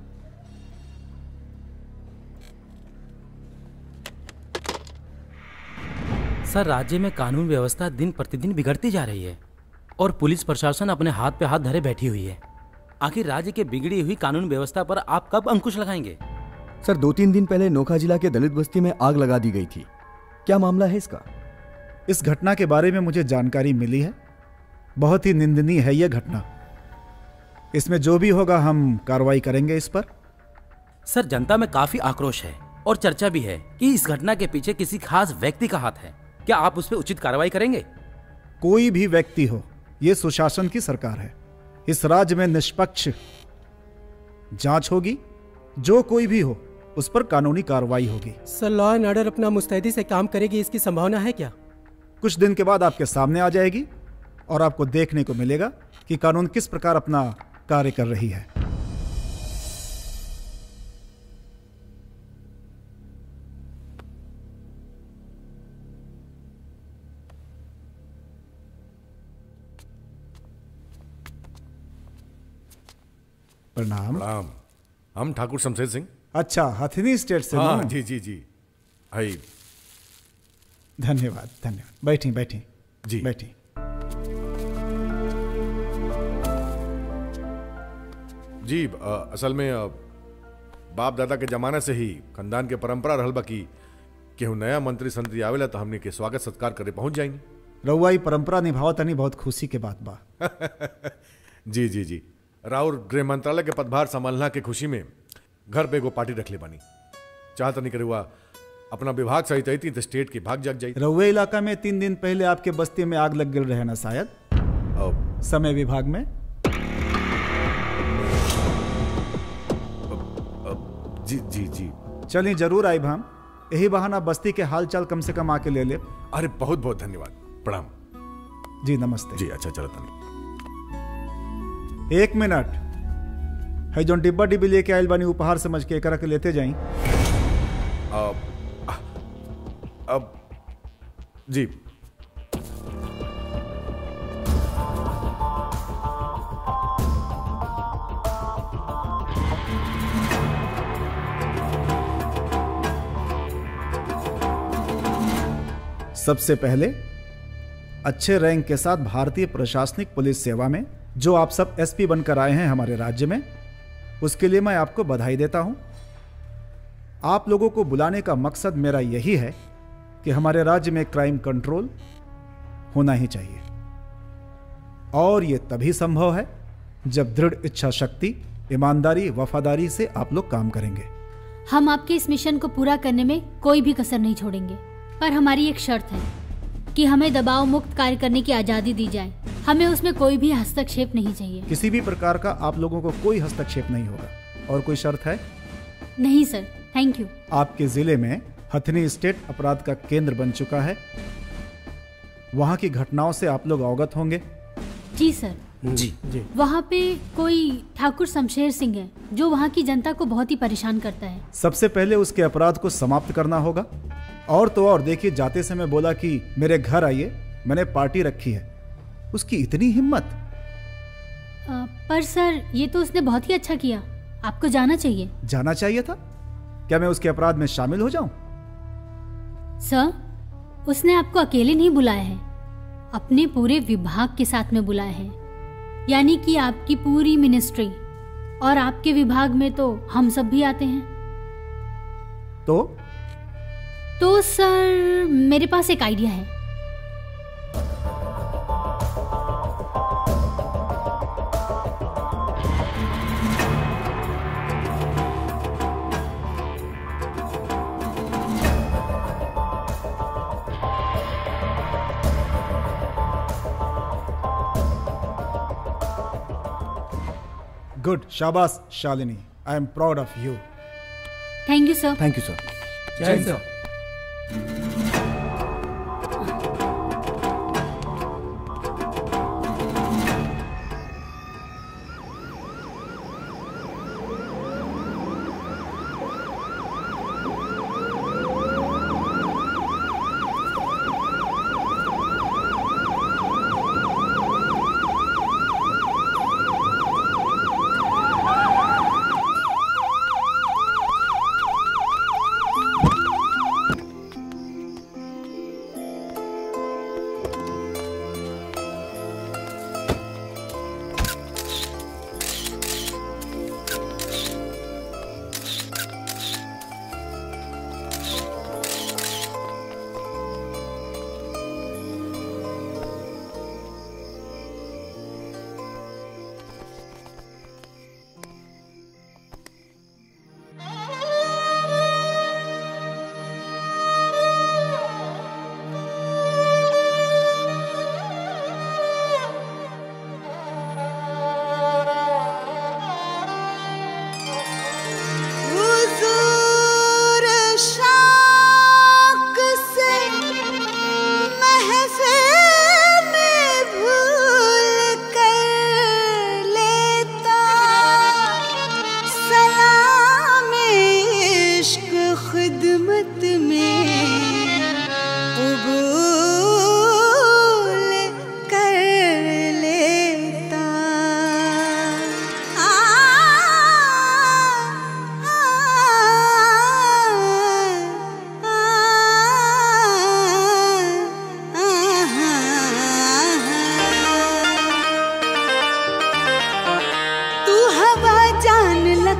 सर राज्य में कानून व्यवस्था दिन प्रतिदिन बिगड़ती जा रही है और पुलिस प्रशासन अपने हाथ पे हाथ धरे बैठी हुई है आखिर राज्य के बिगड़ी हुई कानून व्यवस्था पर आप कब अंकुश लगाएंगे सर दो तीन दिन पहले नोखा जिला के दलित बस्ती में आग लगा दी गई थी क्या मामला है इसका इस घटना के बारे में मुझे जानकारी मिली है बहुत ही निंदनीय है यह घटना इसमें जो भी होगा हम कार्रवाई करेंगे इस पर सर जनता में काफी आक्रोश है और चर्चा भी है कि इस घटना के पीछे किसी खास व्यक्ति का हाथ है क्या आप उस पर उचित कार्रवाई करेंगे कोई भी व्यक्ति हो यह सुशासन की सरकार है इस राज्य में निष्पक्ष जांच होगी जो कोई भी हो उस पर कानूनी कार्रवाई होगी सर लॉ एंड ऑर्डर अपना मुस्तैदी से काम करेगी इसकी संभावना है क्या कुछ दिन के बाद आपके सामने आ जाएगी और आपको देखने को मिलेगा कि कानून किस प्रकार अपना कार्य कर रही है प्रणाम प्रणाम हम ठाकुर शमशेर सिंह अच्छा हथिनी स्टेट से हाँ ना? जी जी जी भाई धन्यवाद धन्यवाद बैठी बैठी जी बैठी जी अ, असल में अ, बाप दादा के जमाने से ही खानदान के परंपरा रहल बा कि केहू नया मंत्री संतरी आवेला तो हमने के स्वागत सत्कार करे पहुंच जाएंगे रउआ ई परंपरा निभावत तनी बहुत खुशी के बात बा जी जी जी राउर गृह मंत्रालय के पदभार संभालना के खुशी में घर पे एगो पार्टी रख ले बानी चाहत नहीं करे हुआ अपना विभाग सहित आई थी तो स्टेट की भाग जाग जाई रउए इलाका में तीन दिन पहले आपके बस्ती में आग लग गल रहे ना शायद समय विभाग में जी जी जी चलिए जरूर आई हम यही बहाना बस्ती के हाल चाल कम से कम आके ले ले अरे बहुत बहुत धन्यवाद प्रणाम जी नमस्ते जी अच्छा चलो तनी एक मिनट है जो डिब्बा डिब्बी लेके आयल बानी उपहार समझ के एकरा के लेते जाई अब अब जी सबसे पहले अच्छे रैंक के साथ भारतीय प्रशासनिक पुलिस सेवा में जो आप सब एसपी बनकर आए हैं हमारे राज्य में उसके लिए मैं आपको बधाई देता हूं आप लोगों को बुलाने का मकसद मेरा यही है कि हमारे राज्य में क्राइम कंट्रोल होना ही चाहिए और ये तभी संभव है जब दृढ़ इच्छा शक्ति ईमानदारी वफादारी से आप लोग काम करेंगे हम आपके इस मिशन को पूरा करने में कोई भी कसर नहीं छोड़ेंगे पर हमारी एक शर्त है कि हमें दबाव मुक्त कार्य करने की आज़ादी दी जाए हमें उसमें कोई भी हस्तक्षेप नहीं चाहिए किसी भी प्रकार का आप लोगों को कोई हस्तक्षेप नहीं होगा और कोई शर्त है नहीं सर थैंक यू आपके जिले में हथनी स्टेट अपराध का केंद्र बन चुका है वहां की घटनाओं से आप लोग अवगत होंगे जी सर जी जी वहाँ पे कोई ठाकुर शमशेर सिंह है जो वहाँ की जनता को बहुत ही परेशान करता है सबसे पहले उसके अपराध को समाप्त करना होगा और तो और देखिए जाते समय बोला कि मेरे घर आइए मैंने पार्टी रखी है उसकी इतनी हिम्मत अ, पर सर ये तो उसने बहुत ही अच्छा किया आपको जाना चाहिए जाना चाहिए था क्या मैं उसके अपराध में शामिल हो जाऊं सर उसने आपको अकेले नहीं बुलाया है अपने पूरे विभाग के साथ में बुलाया है यानी कि आपकी पूरी मिनिस्ट्री और आपके विभाग में तो हम सब भी आते हैं तो तो सर मेरे पास एक आइडिया है गुड शाबाश Shalini I am proud of you thank you sir thank you sir जय हिंद सर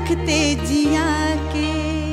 लखते जिया के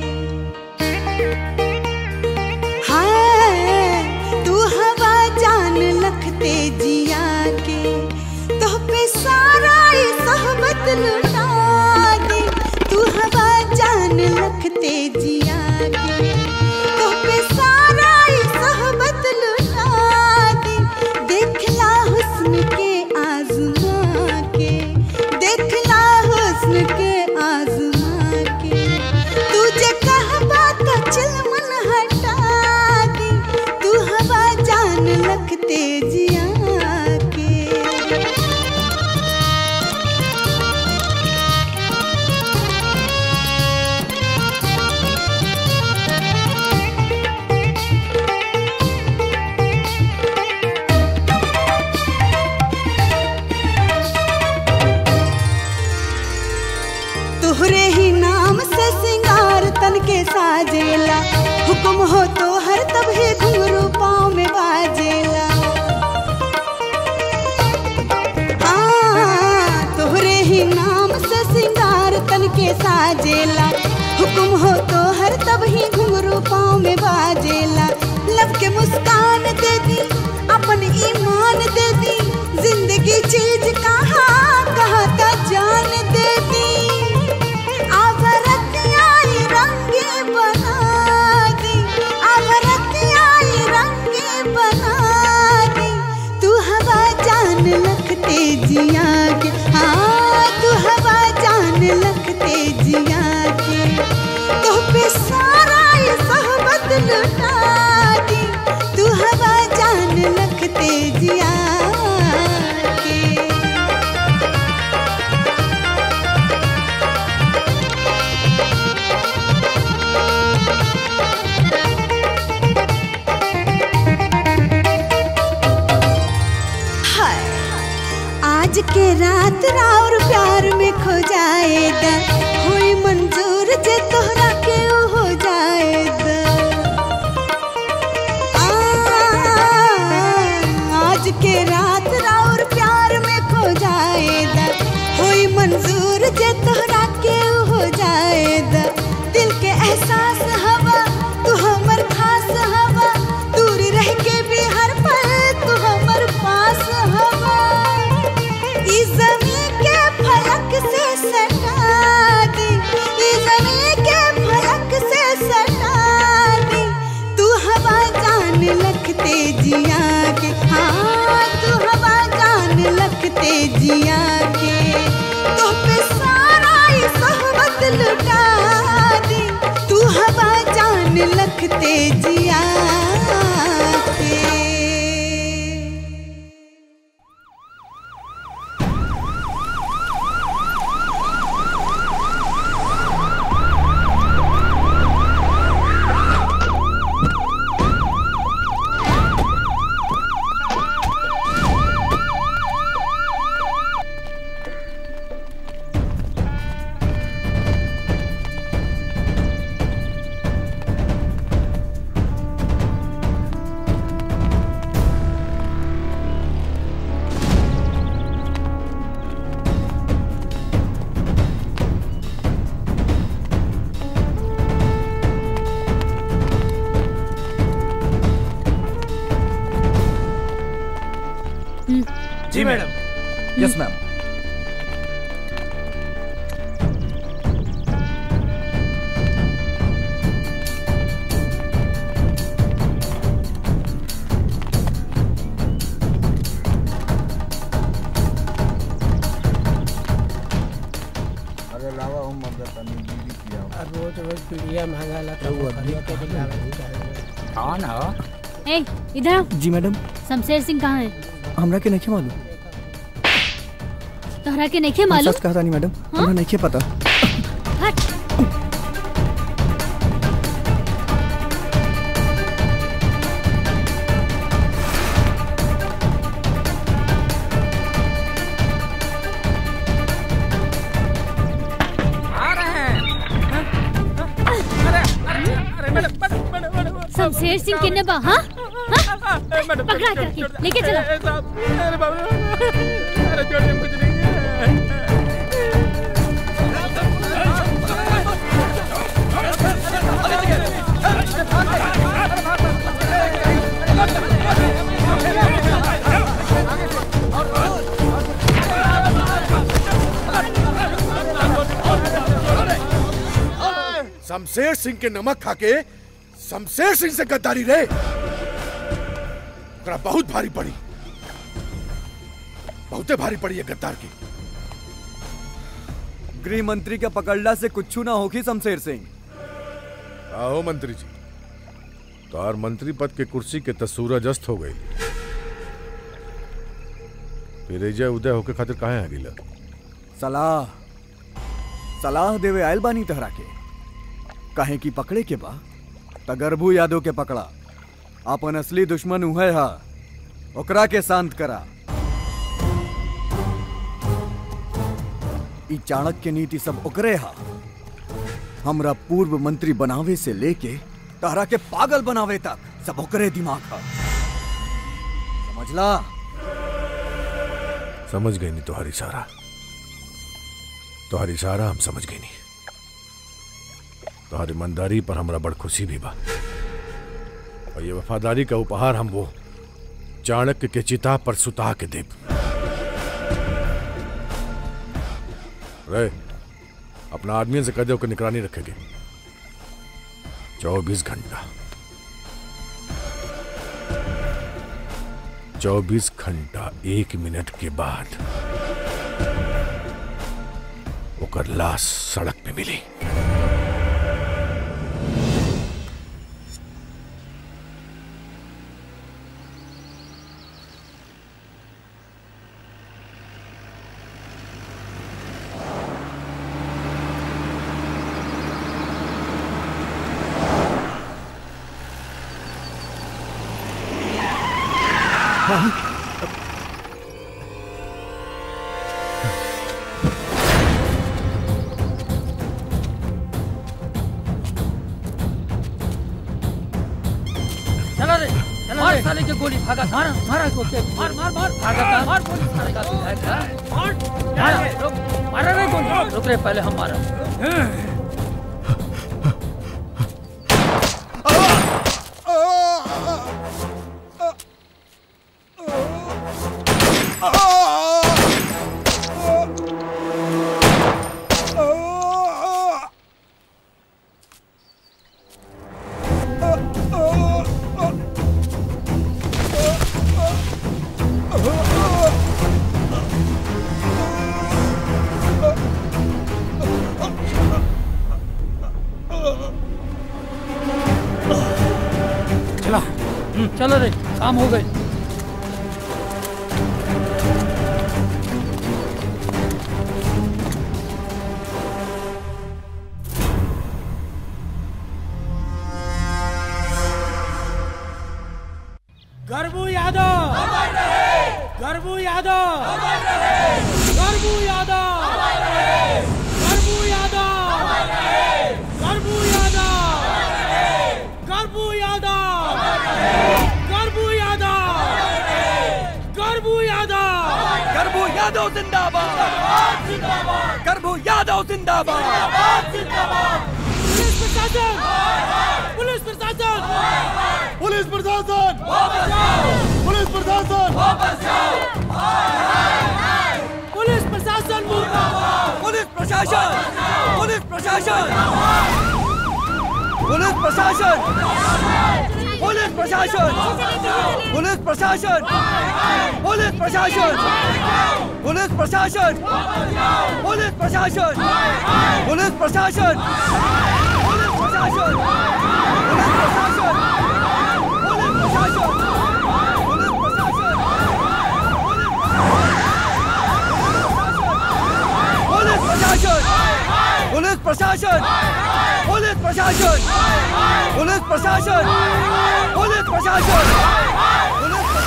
हाय तू हवा जान लखते जिया के तो पे सारा ये सहबत लुटा दे तू हवा जान लखते जिया के तो पे सारा ये सहबत लुटा दे देखला हुस्न के आजमा के देखला हुस्न के आजमा के तुझे कहबा का चल मन हटा दे तू हवा जान लखते जिया के तोहरे ही नाम से सिंगार तन के साजेला हुक्म हो तो हर तभी घुंघरू पाँव में बाजेला हाँ, तोहरे ही नाम से सिंगार तन के साजेला हुक्म हो तो हर तभी घुंघरू पाँव में बाजेला लब के मुस्कान दे दी अपन ईमान दे दी जिंदगी चीज कहाँ कहाँ का जान दे दी आवरतियाई रंगे बना दी आवरतियाई रंगे बना दी तू हवा जान लखते जिया के हाँ तू हवा जान लखते जिया के तो पे सारा ये सहबत लुटा दी तू हवा जान लखते जिया के हाय आज के रात राउर प्यार में खो जाएगा होई मंजूर जे तोहरा के ऊ हो जाएगा आ, आज के रात राउर प्यार में खो जाएगा होई मंजूर जे तोहरा के ऊ हो जाएगा दिल के एहसास हवा तू हमर खास हवा दूर रह के भी हर पल तू हमर पास हवा ई जमीन के फलक से सटा दी ई जमीन के फलक से सटा दी तू हवा जान लखते जिया के हाँ तू हवा जान लखते जिया के तो पे सारा ये सहबत लुटा दी तू हवा जान लखते जिया के जी मैडम यस मैम अरे लावा हम मदद तनी बीड़ी पिया रोज रोज पीड़िया महंगा लगा कौन हो ए इधर आओ जी मैडम शमशेर सिंह कहाँ है हमरा के नहीं मालूम तोहरा के नहीं हम मालूम सच कहता नहीं मैडम हाँ? हमरा नहीं पता हट आ रहे हैं शमशेर सिंह किन्ने बा हाँ हाँ? पकड़ा करके लेके चलो अरे बाबू अरे छोड़ दे मुझे नहीं शमशेर सिंह के नमक खाके शमशेर सिंह से गद्दारी रे ओकरा बहुत भारी पड़ी बहुते भारी पड़ी है गद्दार की गृह मंत्री के पकड़ला से कुछ ना होगी शमशेर सिंह आओ मंत्री जी तोहार मंत्री पद के कुर्सी के त सूरज अस्त हो गई फिर एजा उदय होके खातिर काहे आ गिला सलाह सलाह देवे आयल बानी तहरा के काहे की पकड़े के बा तगरबू यादव के पकड़ा अपन असली दुश्मन उहे हा ओकरा के शांत करा ई चाणक्य नीति सब ओकरे हा हमरा पूर्व मंत्री बनावे से लेके तहरा के पागल बनावे तक सब ओकरे दिमाग हा समझला समझ गई नहीं तुम्हारी इशारा तुम्हारी इशारा हम समझ गई नहीं तुम्हारी ईमानदारी पर हमरा बड़ खुशी भी बा और ये वफादारी का उपहार हम वो चाणक्य के चिता पर सुता के देब रे अपना आदमी से कह दो कि निगरानी रखेंगे चौबीस घंटा चौबीस घंटा एक मिनट के बाद ओकर लाश सड़क पे मिली चला रे मार साले के गोली भागा मार मार को के मार मार मार भागा का मार गोली साले का विधायक का मार मार रुक मार रे गोली रुक रे पहले हम मारा चला हम्म, चलो रे काम हो गए गर्बू यादव गर्बू यादव गर्बू यादव गर्बू यादव गर्बू यादव गर्बू यादव गर्बू यादव गर्बू यादव गर्भू यादव जिंदाबाद गर्भू यादव जिंदाबाद पुलिस प्रशासन पुलिस प्रशासन पुलिस प्रशासन पुलिस प्रशासन पुलिस प्रशासन मुर्दाबाद पुलिस प्रशासन पुलिस प्रशासन पुलिस प्रशासन पुलिस प्रशासन पुलिस प्रशासन पुलिस प्रशासन पुलिस प्रशासन पुलिस प्रशासन पुलिस प्रशासन पुलिस प्रशासन पुलिस प्रशासन पुलिस प्रशासन पुलिस प्रशासन पुलिस प्रशासन पुलिस प्रशासन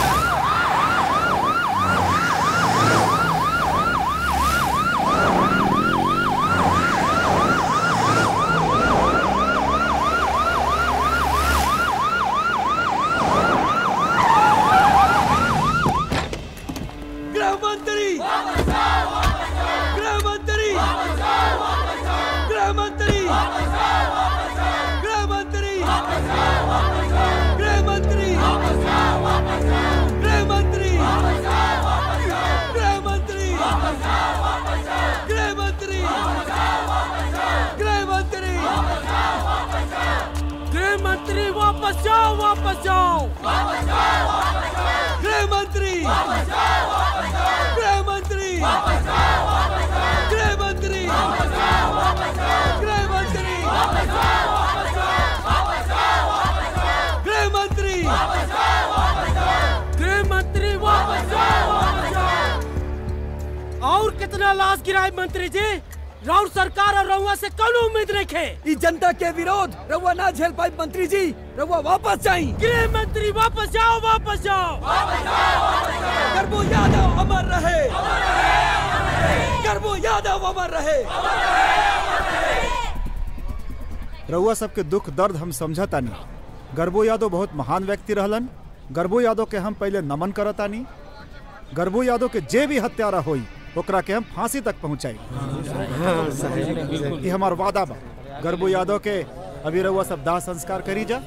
गृह मंत्री गृह मंत्री गृह मंत्री गृह मंत्री गृह मंत्री गृह मंत्री गृह मंत्री गृह मंत्री गृह मंत्री वापस जाओ वापस जाओ गृह मंत्री गृह मंत्री गृह मंत्री गृह मंत्री गृह मंत्री गृह मंत्री वापस जाओ वापस जाओ और कितना लाश गिराए मंत्री जी राउर सरकार और रउआ से कौन उम्मीद रखे इस जनता के विरोध रउआ ना झेल पाई मंत्री जी रउआ वापस जाई गृह मंत्री वापस जाओ वापस जाओ करबो यादव अमर रहे करबो यादव अमर रहे रउआ सबके दुख दर्द हम समझतानी गर्बो यादव बहुत महान व्यक्ति रहलन गर्बो यादव के हम पहले नमन करतानी गर्बो यादव के जे भी हत्यारा होई ओकरा के हम फांसी तक पहुंचाई ये हमार वादा बा गर्बो यादव के अभी रउआ सब दाह संस्कार करी जा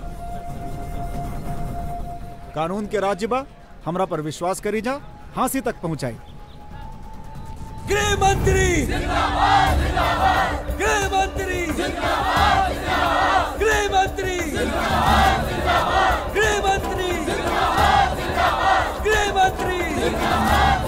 कानून के राज्य बा हमरा पर विश्वास करी जा फांसी तक पहुंचाई गृह मंत्री गृह मंत्री गृह मंत्री गृह मंत्री गृह मंत्री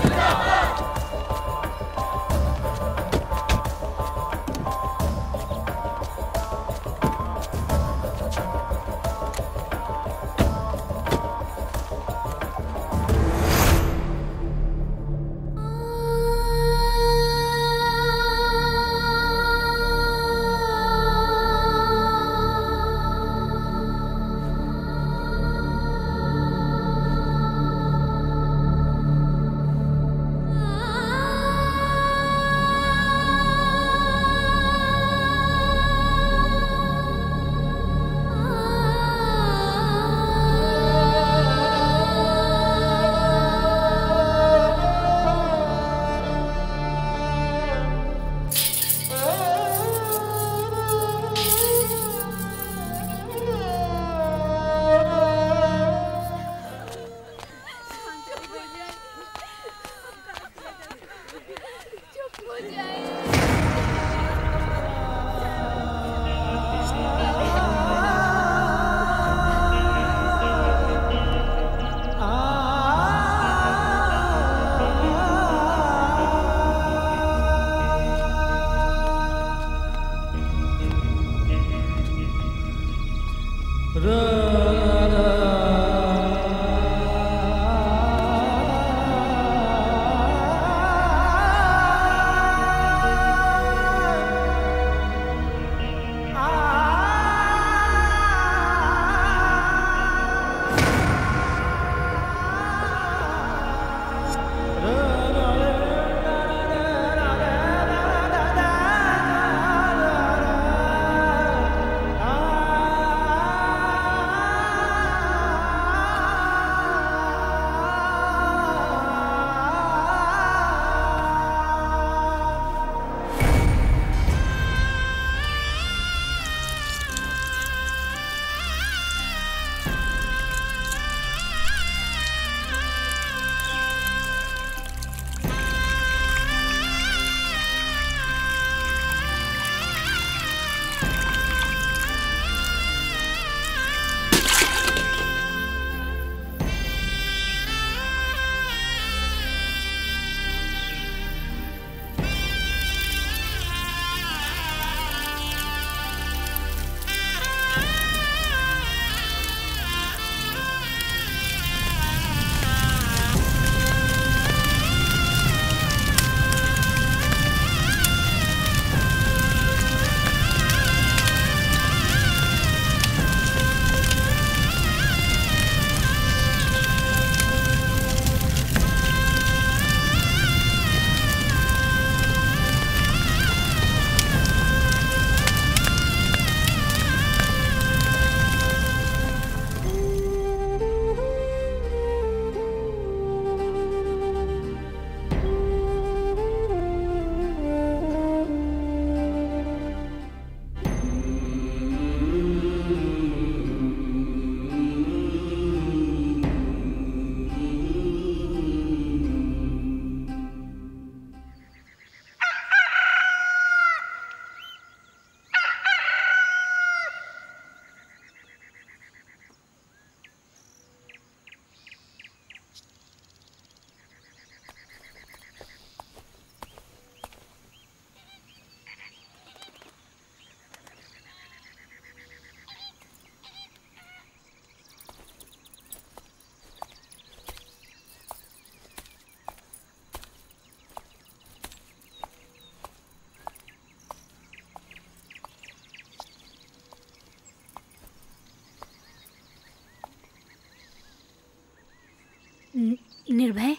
निर्भय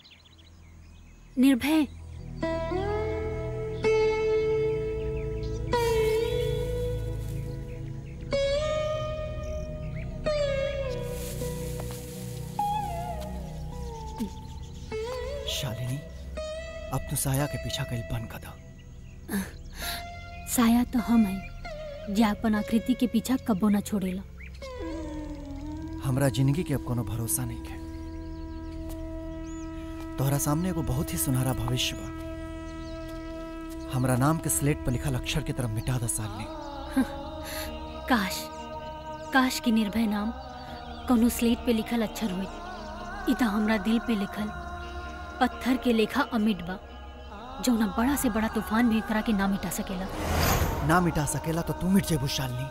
निर्भय शालिनी अब तू साया के पीछा कल बंद कर दो साया तो हम है जे अपन आकृति के पीछा कबो ना छोड़ेला हमरा जिंदगी के अब कोनो भरोसा नहीं है तोहरा सामने एगो बहुत ही सुनहरा भविष्य बा हमरा नाम के स्लेट पर लिखल अक्षर की तरफ मिटा द सालनी काश काश की निर्भय नाम कोनो स्लेट पे लिखल अक्षर हुई इता हमरा दिल पे लिखल पत्थर के लेखा अमिट बा जौना बड़ा से बड़ा तूफान भी करा के ना मिटा सकेला ना मिटा सकेला तो तू मिट जेबू शालिनी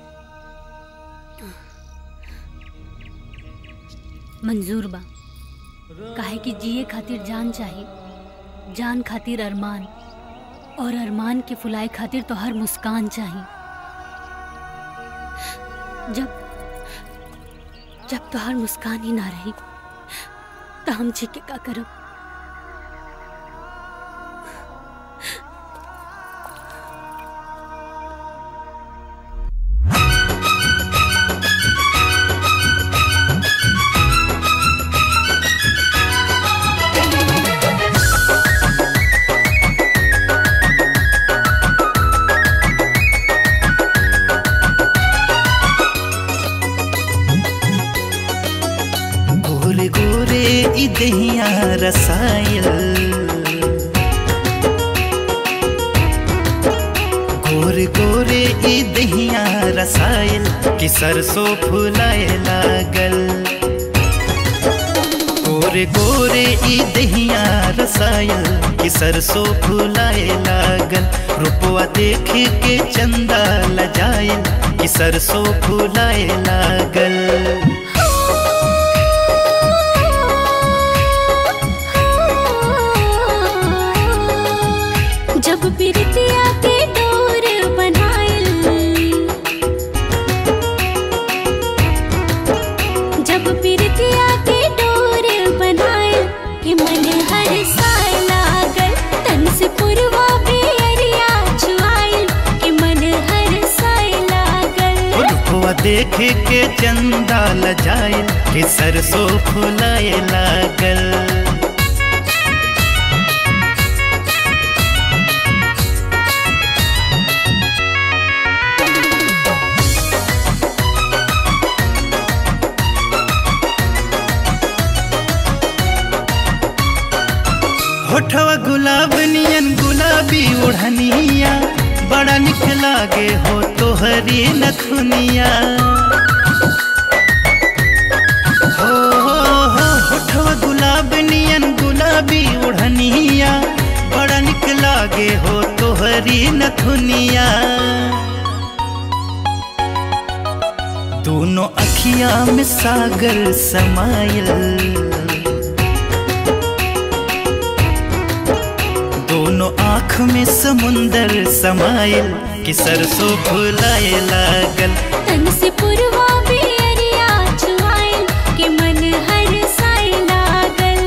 मंजूर बा काहे कि जिए खातिर जान चाहिए जान खातिर अरमान और अरमान के फुलाए खातिर तो हर मुस्कान चाहिए जब जब तो हर मुस्कान ही ना रही तो हम जी के का करब गोरे गोरे ई दहिया रसायल गोरे गोरे ई दहिया रसायल कि सरसों फुलाए लागल गोरे गोरे ई दहिया रसायल कि सरसों फुलाए लागल रुपवा देख के चंदा लजायल कि सरसों फुलाए लागल जब बिरतिया के डोर बनाइल जब बिरतिया के डोर बनाइल कि मन हर साय लागल तन से पुरवा बेरिया छुआइल कि मन हर साय लागल रुपवा देख के चंदा लजाइल कि सरसों फुलाए लागल होठवा गुलाब नियन गुलाबी ओढ़निया बड़ा निक लागे हो तोहरी नथुनिया हो हो हो होठवा गुलाब नियन गुलाबी ओढ़निया बड़ा निक लागे हो तोहरी नथुनिया दोनों अखिया में सागर समाइल दोनों आँख में समुंदर समाइल कि सरसों फुलाए लागल तन से पुरवा बेरिया छुआइल कि मन हर साय लागल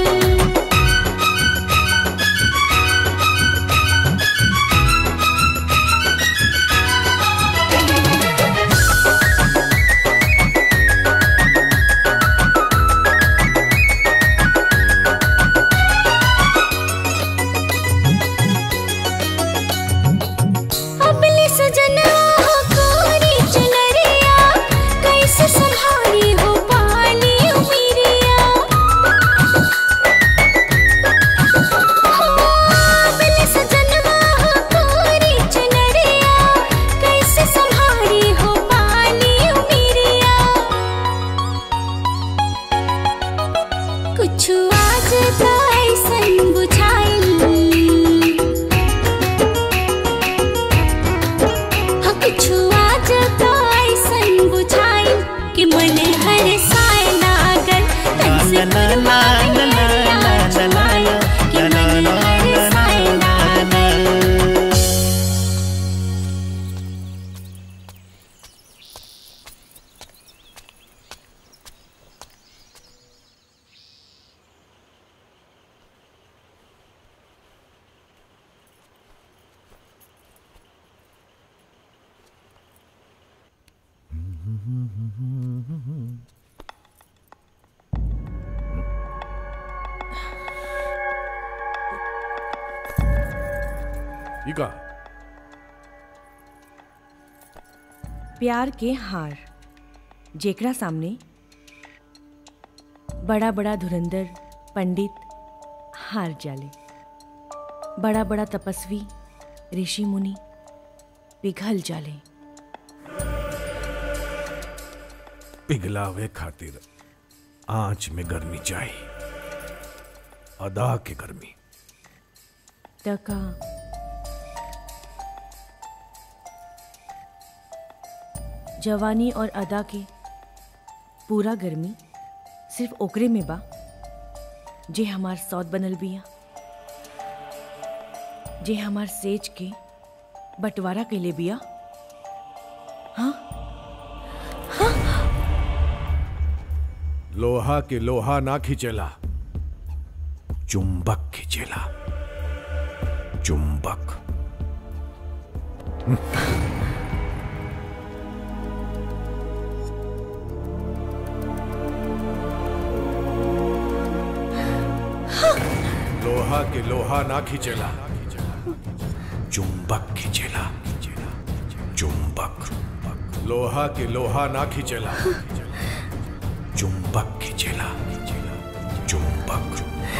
अबले सजना कोरी चुनरिया ई का प्यार के हार जेकरा सामने बड़ा बड़ा धुरंधर पंडित हार जाले बड़ा बड़ा तपस्वी ऋषि मुनि पिघल जाले पिघलावे खातिर आंच में गर्मी चाहिए अदा के गर्मी तका जवानी और अदा के पूरा गर्मी सिर्फ ओकरे में बा जे हमार सौद बनल बिया जे हमार सेज के बंटवारा कैले बिया हाँ लोहा के लोहा ना खिंचेला चुंबक खिंचेला चुंबक लोहा के लोहा ना खिंचेला चुंबक खिंचेला चुंबक लोहा के लोहा ना खिंचेला चुंबक खिंचेला चुंबक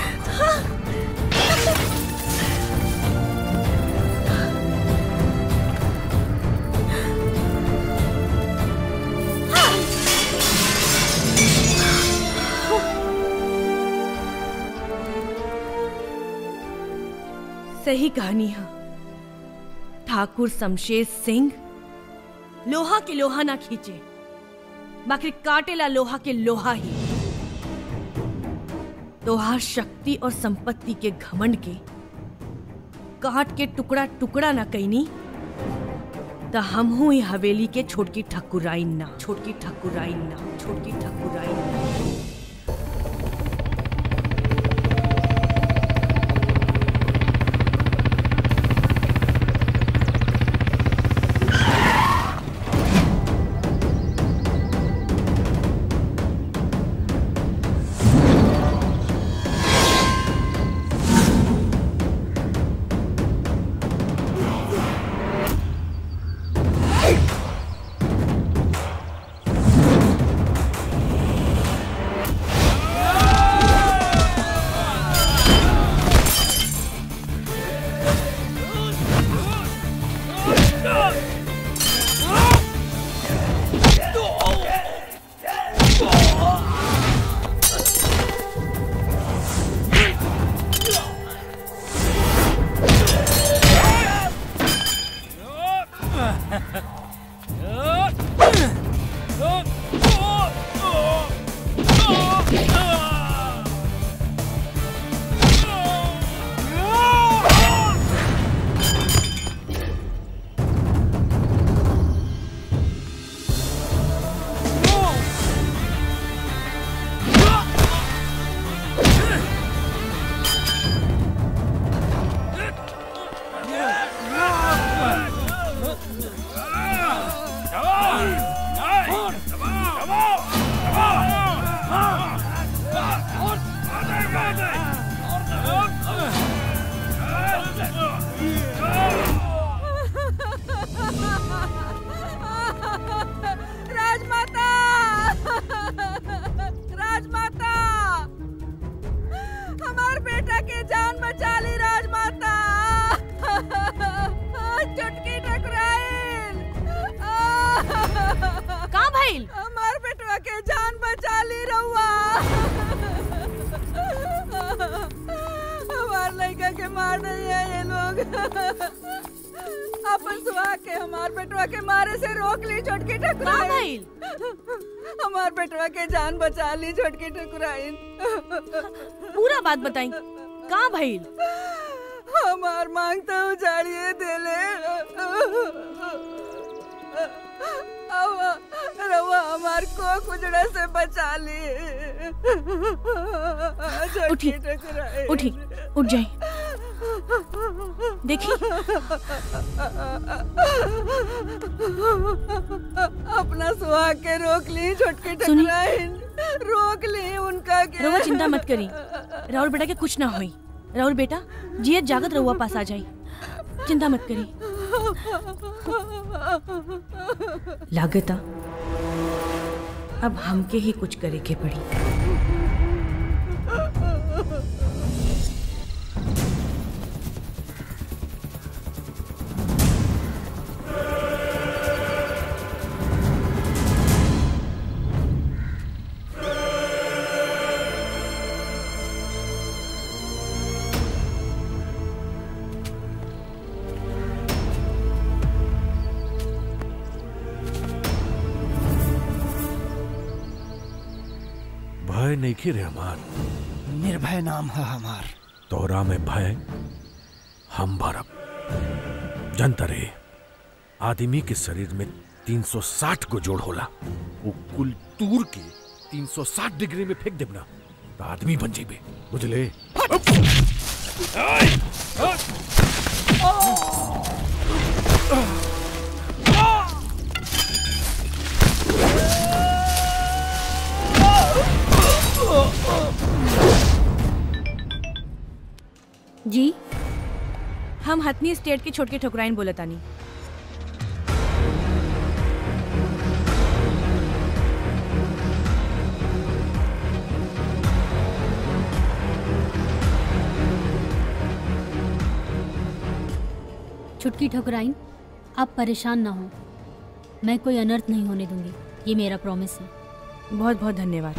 सही कहानी है ठाकुर शमशेर सिंह लोहा के लोहा ना खींचे बाकी काटेला लोहा के लोहा ही तोहार शक्ति और संपत्ति के घमंड के काट के टुकड़ा टुकड़ा ना कैनी त हम हूँ हवेली के छोटकी ठकुराइन ना छोटकी ठकुराइन ना छोटकी ठकुराइन ना राजमाता राजमाता हमार बेटा के जान बचा ली राजमाता चुटकी टकराइल का भइल हमार बेटवा के जान बचा ली रहुआ हमार लड़का के मार रही है ये लोग अपन सुहा के हमार बेटवा के मारे से रोक ली छोटकी ठकुराइन का भइल? हमार बेटवा के जान बचा ली छोटकी ठकुराइन पूरा बात बताई का भइल हमार मांग तो उजाड़िए देले अब रवा हमार को कुजड़ा से बचा ली उठी छोटकी ठकुराइन उठी उठ जाई देखी अपना सुहाग के रोक ली छोटकी सुनी। ठकुराइन रोक ली उनका के रउआ चिंता मत करी राहुल बेटा के कुछ ना होई राहुल बेटा जियत जागत रउआ पास आ जाई चिंता मत करी लागता अब हमके ही कुछ करे के पड़ी भय नहीं रे हमार निर्भय नाम है हमार तोरा में भय हम भरब जनता रे आदमी के शरीर में 360 को जोड़ होला वो कुल तूर के 360 डिग्री में फेंक देबना तो आदमी बन जेबे बुझले जी हम हथनी स्टेट के छोटके ठुकराइन बोले तानी छुटकी ठुकराइन आप परेशान ना हो मैं कोई अनर्थ नहीं होने दूंगी ये मेरा प्रॉमिस है बहुत बहुत धन्यवाद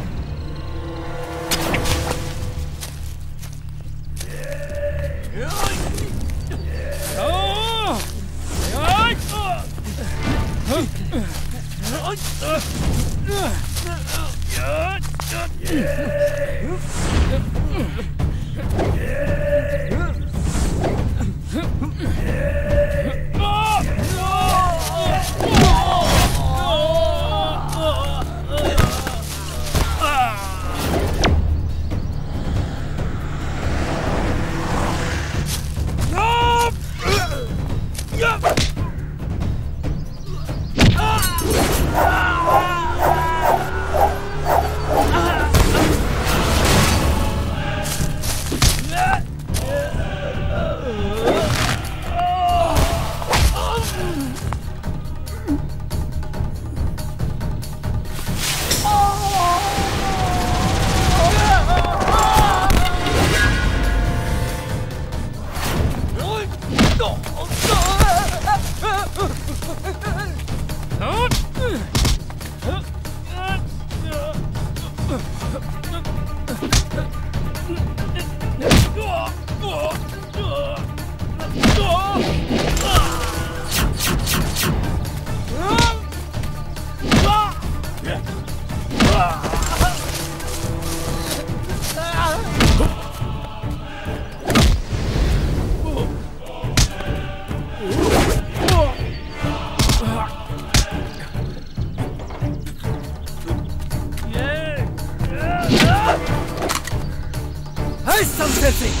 है शमशेर सिंह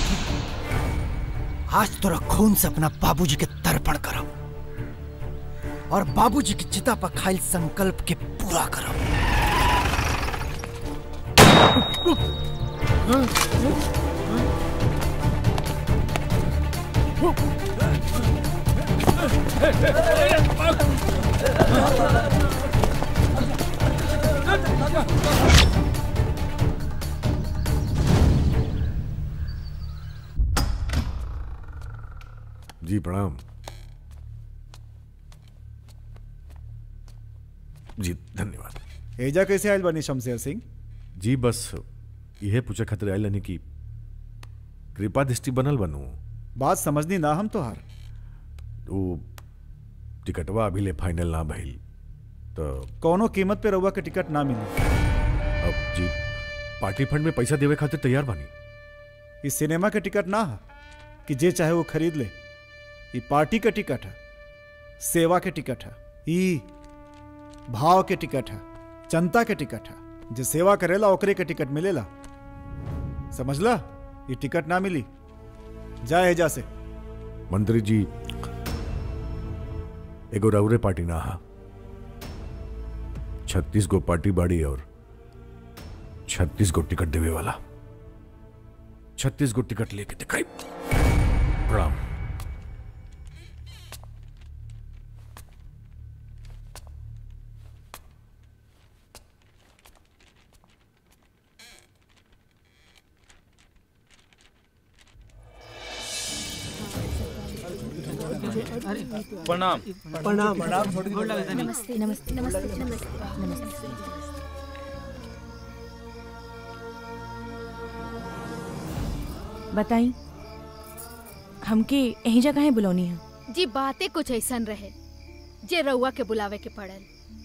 आज तोरा खून से अपना बाबूजी के तर्पण करब और बाबूजी की चिता पर खाइल संकल्प के पूरा करब जी प्रणाम जी धन्यवाद एजा कैसे आयल बनी शमशेर सिंह जी बस यह पूछे खातिर आयल नहीं कि कृपा दृष्टि बनल बनू बात समझनी ना हम तोहार वो टिकटवा अभी ले फाइनल ना भइल तो कौनो कीमत पे रउआ के टिकट ना मिली अब जी पार्टी फंड में पैसा देवे खातिर तैयार बानी इस सिनेमा के टिकट ना है कि जे चाहे वो खरीद ले ये पार्टी का टिकट है सेवा के टिकट है ई भाव के टिकट है जनता के टिकट है जो सेवा करेला ओकरे के टिकट मिलेला समझला ये टिकट ना मिली जाए एजा से मंत्री जी एगो रउरे पार्टी ना हा छत्तीस गो पार्टी बाड़ी और छत्तीस गो टिकट देवे वाला छत्तीस गो टिकट लेके दिखाई प्रणाम प्रणाम प्रणाम नमस्ते नमस्ते नमस्ते नमस्ते बताई हमके यही जगह है बुलौनी है जी बातें कुछ ऐसन रहे जे रउआ के बुलावे के पड़ल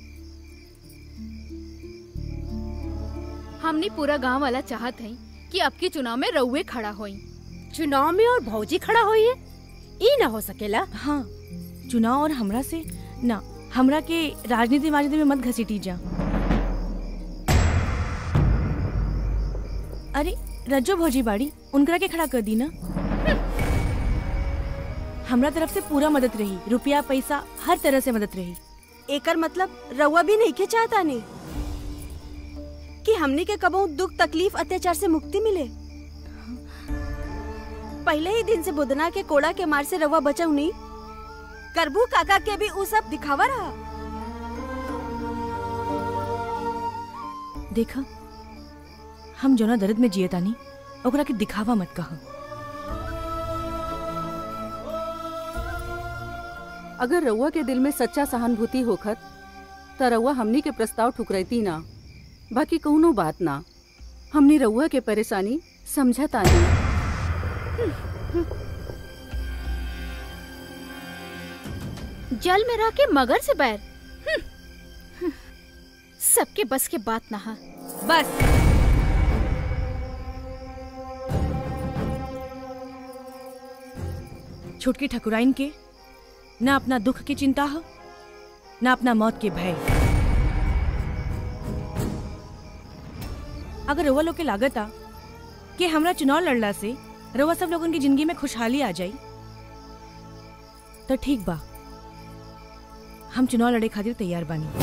हमनी पूरा गांव वाला चाहत हई कि अब की चुनाव में रउए खड़ा होई चुनाव में और भौजी खड़ा हुई है ई ना हो सकेला हाँ चुनाव और हमरा से ना हमरा के राजनीति वाजनीति में मत घसीटी जा अरे रज्जो भौजी बाड़ी उनकरा के खड़ा कर दी ना हमरा तरफ से पूरा मदद रही रुपया पैसा हर तरह से मदद रही एकर मतलब रउआ भी नहीं के चाहता नहीं कि हमनी के कबो दुख तकलीफ अत्याचार से मुक्ति मिले पहले ही दिन से बुदना के कोड़ा के मार से रउआ बचाऊ नहीं करबू काका के भी उ सब दिखावा रहा देखा हम जोना दर्द में जिए तानी ओकरा के दिखावा मत कहा अगर रउआ के दिल में सच्चा सहानुभूति होखत त रउआ हमनी के प्रस्ताव ठुकरैती ना बाकी कौनो बात ना हमनी रउआ के परेशानी समझतानी जल में रह के मगर से बैर हम्म, हम्म, सबके बस के बात ना हा बस छुटकी ठकुराइन के ना अपना दुख की चिंता हो ना अपना मौत के भय अगर रउआ लोग के लागत आ कि हमरा चुनाव लड़ला से रउआ सब लोगन की जिंदगी में खुशहाली आ जाई तो ठीक बा हम चुनाव लड़े खातिर तैयार बानी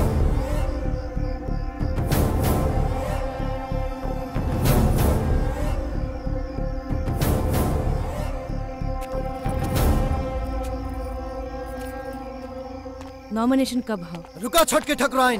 नॉमिनेशन कब हो रुका छोटके ठकुराइन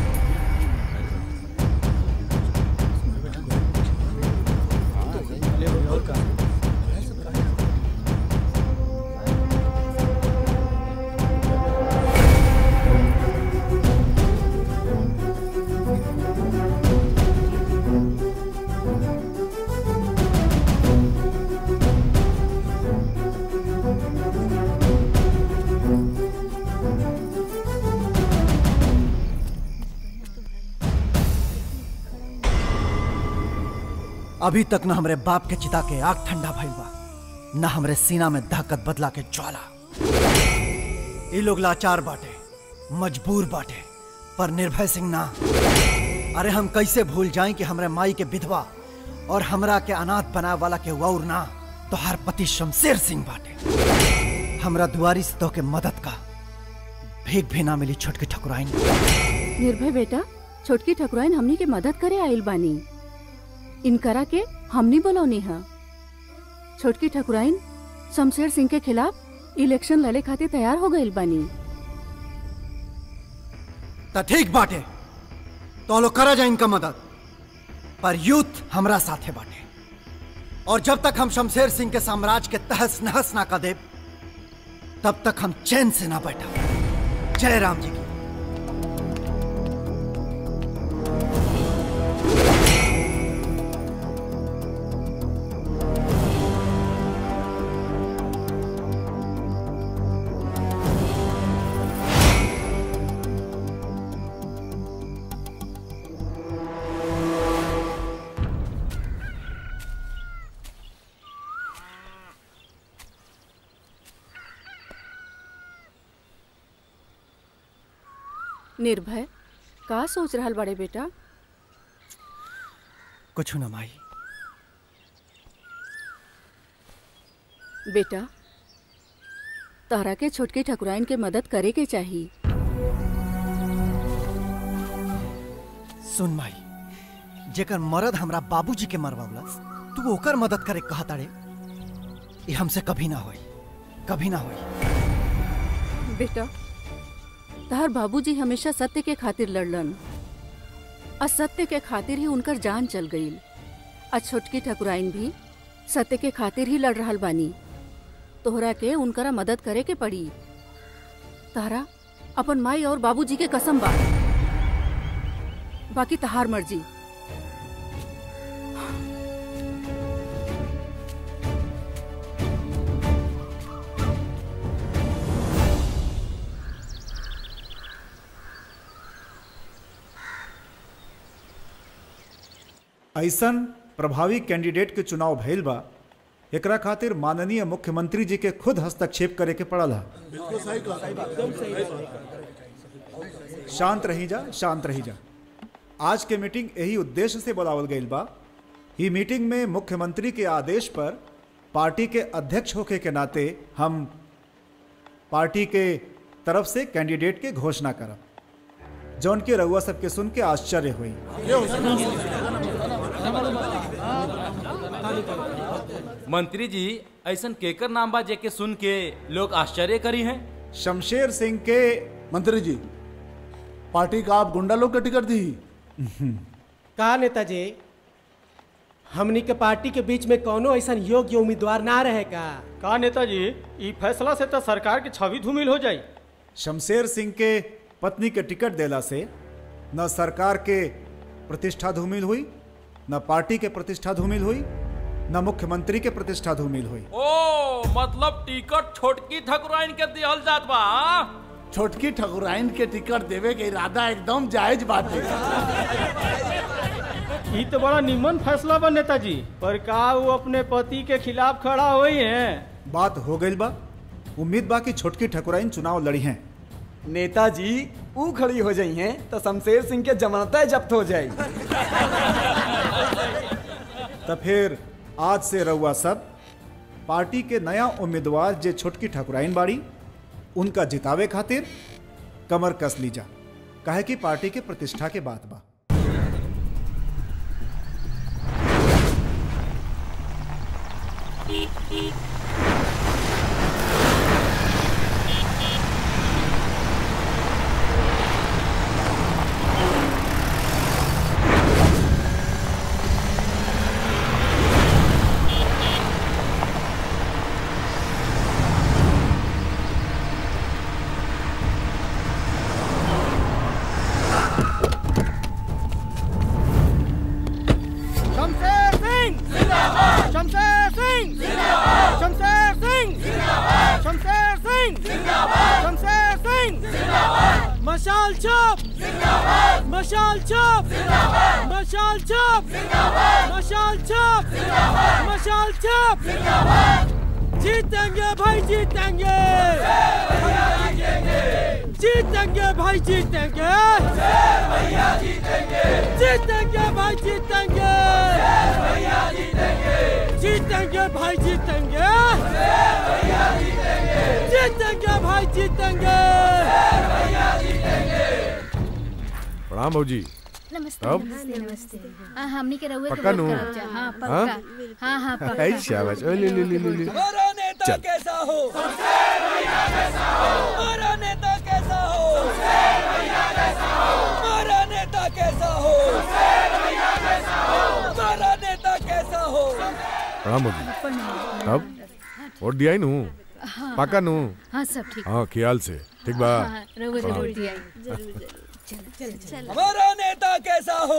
अभी तक न हमरे बाप के चिता के आग ठंडा भइल बा न हमरे सीना में दहकत बदला के ज्वाला ये लोग लाचार बाटे मजबूर बाटे पर निर्भय सिंह ना अरे हम कैसे भूल जाएं कि हमरे माई के विधवा और हमरा के अनाथ बनाए वाला के वौर ना तो हर पति शमशेर सिंह बाटे हमरा दुआरी से तो के मदद का भीख भी ना मिली छोटकी ठकुराइन निर्भय बेटा छोटकी ठकुराइन हमनी के मदद करे आइल बानी इनकरा के हमनी बोलौनी है छोटकी ठकुराइन शमशेर सिंह के खिलाफ इलेक्शन लड़े खातिर तैयार हो गइल बानी त ठीक बाटे तो लोग करा जाए इनका मदद पर यूथ हमरा साथे बाटे और जब तक हम शमशेर सिंह के साम्राज्य के तहस नहस ना कर दे तब तक हम चैन से ना बैठा जय राम जी की निर्भय का सोच रहल बड़े बेटा कुछ न माई बेटा तहरा के छोटकी ठकुराइन के मदद करे के चाहिए सुन माई जेकर मरद हमरा बाबूजी के मरवावलस तू ओकर मदद करे कहा ताड़े ये हमसे कभी ना होई कभी ना होई बेटा तहर बाबूजी हमेशा सत्य के खातिर लड़लन असत्य के खातिर ही उनकर जान चल गई आ छोटकी ठकुराइन भी सत्य के खातिर ही लड़ रहल बानी तोहरा के उनकरा मदद करे के पड़ी तारा अपन माई और बाबूजी के कसम बा बाकी तहार मर्जी ऐसन प्रभावी कैंडिडेट के चुनाव भइल बा एकरा खातिर माननीय मुख्यमंत्री जी के खुद हस्तक्षेप करे के पड़ल है शांत रही जा शांत रही जा आज के मीटिंग यही उद्देश्य से बुलावल गईल बा ई मीटिंग में मुख्यमंत्री के आदेश पर पार्टी के अध्यक्ष होके के नाते हम पार्टी के तरफ से कैंडिडेट के घोषणा करब जौन के रउआ सबके सुन के आश्चर्य हुई मंत्री जी ऐसन केकर नाम बा जेके सुन के लोग आश्चर्य करी हैं शमशेर सिंह के मंत्री जी पार्टी का आप गुंडा लोग का टिकट दी का नेताजी हमनी के पार्टी के बीच में कोनो ऐसा योग्य उम्मीदवार ना रहे का का नेताजी ई फैसला से तो सरकार की छवि धूमिल हो जाई शमशेर सिंह के पत्नी के टिकट देला से न सरकार के प्रतिष्ठा धूमिल हुई न पार्टी के प्रतिष्ठा धूमिल हुई न मुख्यमंत्री के प्रतिष्ठा धूमिल हुई ओ मतलब टिकट छोटकी ठकुराइन के दिहल जात बा हाँ? छोटकी ठकुराइन के टिकट देवे के इरादा एकदम जायज बात है ई तो बड़ा निमन फैसला बा नेताजी पर का वो अपने पति के खिलाफ खड़ा हुई है बात हो गई बा उम्मीद बा कि छोटकी ठकुराइन चुनाव लड़ी हैं नेताजी ऊ खड़ी हो जाई हैं तो शमशेर सिंह के जमानत जब्त हो जाई तो फिर आज से रउआ सब पार्टी के नया उम्मीदवार जे छोटकी ठकुराइन बाड़ी उनका जितावे खातिर कमर कस लीजा काहे कि पार्टी के प्रतिष्ठा के बात बा शमशेर सिंह जिंदाबाद शमशेर सिंह जिंदाबाद शमशेर सिंह जिंदाबाद शमशेर सिंह जिंदाबाद शमशेर सिंह जिंदाबाद मशाल छाप जिंदाबाद मशाल छाप जिंदाबाद मशाल छाप जिंदाबाद मशाल छाप जिंदाबाद मशाल छाप जिंदाबाद जीतेंगे भाई जीतेंगे जीतेंगे भाई जीतेंगे जीतेंगे भाई जीतेंगे जीतेंगे भाई जीतेंगे जीतेंगे भाई जीतेंगे प्रणाम भौजी नमस्ते अब? नमस्ते नमस्ते हाँ हमनी के रहुए पक्का नु? हाँ हाँ? पक्का हाँ हाँ पक्का ऐ शाबाश ओ ले ले ले ले ले हमारा नेता चल। कैसा हो हमारा नेता कैसा हो हमारा नेता कैसा हो हमारा नेता कैसा हो प्रणाम भौजी अब वोट दिया ही नु हाँ। पक्का नु हाँ सब ठीक हाँ ख्याल से ठीक बा हाँ, रहुए हाँ। जरूर दिया जरूर जरूर चलो चलो चलो हमारा नेता कैसा हो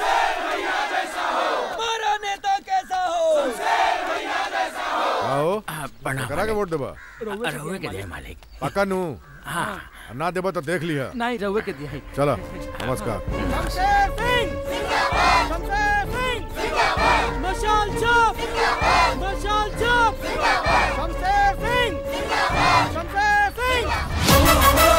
हमारा नेता कैसा हो आओ प्रणाम। करा के वोट देबा रहुए के दिया मालिक पक्का नु हाँ ना देबा तो देख लिया नहीं रहुए के दिया है चला नमस्कार शमशेर सिंह जिंदाबाद शमशेर सिंह जिंदाबाद मशाल छाप जिंदाबाद मशाल छाप जिंदाबाद शमशेर सिंह जिंदाबाद शमशेर सिंह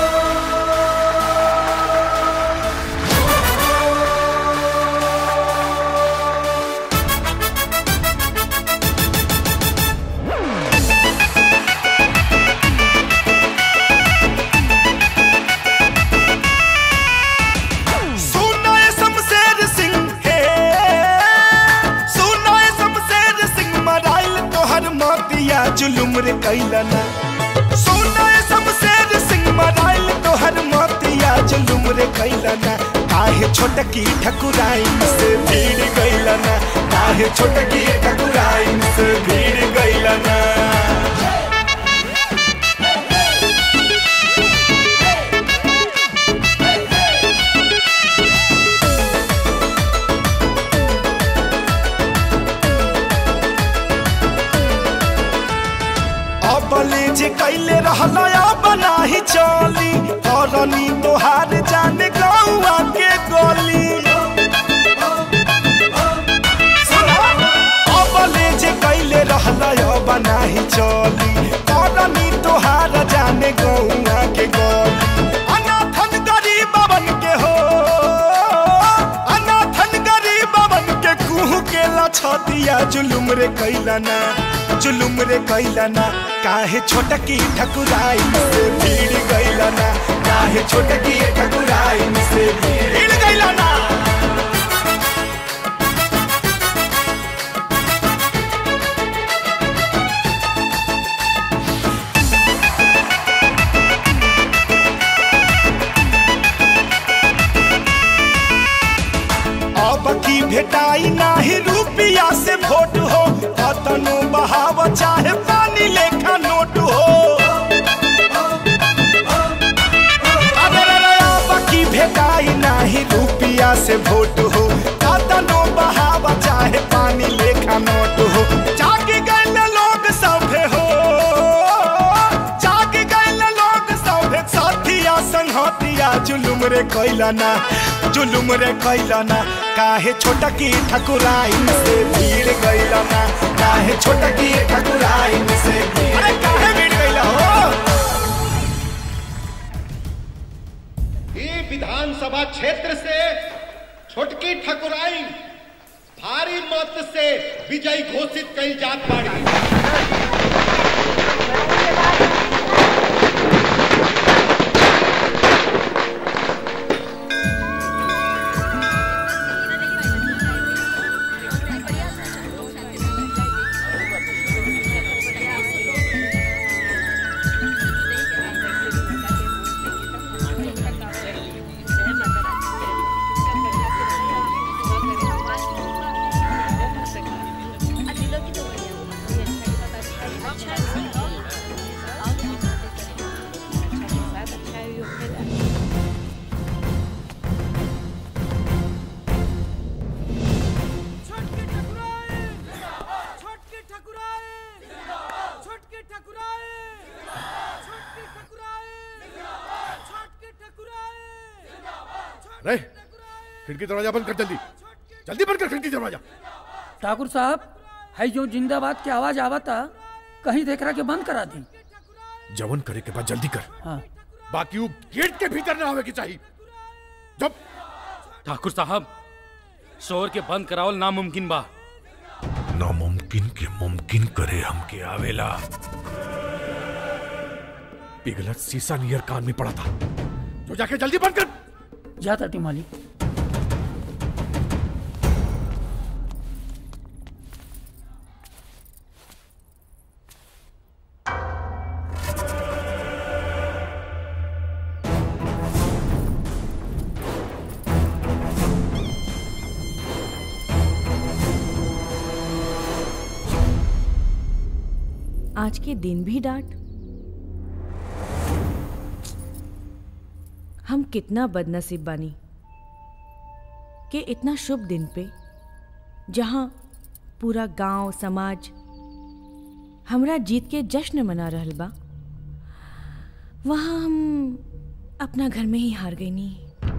सुनो ये शमशेर सिंह के सुनो ये शमशेर सिंह मराइल तोहर मोतिया जुलुम रे कैलना सुनो ये शमशेर सिंह मराइल तोहर मोतिया जुलुम रे कैलना काहे छोटकी ठकुराइन से भीड़ गइलना काहे छोटकी ठकुराइन से भीड़ गइलना अबले जे कैले रहला बनाही चली करनी तोहार जाने गौआ के गली अबले जे कैले रहला बनाही चली करनी तोहार जाने गौआ के गली अनाथन गरीबवन के हो अनाथन गरीबवन के कुहू के लछतिया जुलुम रे कैलना जुलुम रे कैलना काहे छोटकी ठकुराई से भीड़ गैलना काहे छोटकी ठकुराई से भीड़ गैलना अब की भेटाई नाही रुपिया से वोट हो कतनो बहाव चाहे पानी लेखा नोट हो अरे रे रे, अब की भेटाई नाही रुपिया से वोट हो कतनो बहाव चाहे पानी लेखा नोट हो जागी गए लोग सभे हो जागी गए लोग सभे साथिया संगतिया जुलुम रे कैलना जुलुम रे कैलना काहे छोटकी ठकुराई से भीड़ गैलना काहे छोटकी ठकुराई से भीड़ अरे काहे भीड़ गैला हो ये विधानसभा क्षेत्र से छोटकी ठकुराई भारी मत से विजयी घोषित कई जात बाड़ी रे खिड़की दरवाजा बंद कर जल्दी जल्दी बंद कर खिड़की दरवाजा ठाकुर साहब है जो जिंदाबाद की आवाज आवता कहीं देख रहा के बंद करा दी जवन करे के बाद जल्दी कर हाँ बाकी वो गेट के भीतर ना आवे की चाहिए जब ठाकुर साहब शोर के बंद करावल नामुमकिन बा नामुमकिन के मुमकिन करे हमके आवेला पिघलत शीशा नियर कान में पड़ा था तो जाके जल्दी बंद कर जाता टी मालिक आज के दिन भी डांट हम कितना बदनसीब बानी कि इतना शुभ दिन पे जहां पूरा गांव समाज हमरा जीत के जश्न मना रहल बा वहां हम अपना घर में ही हार गई नी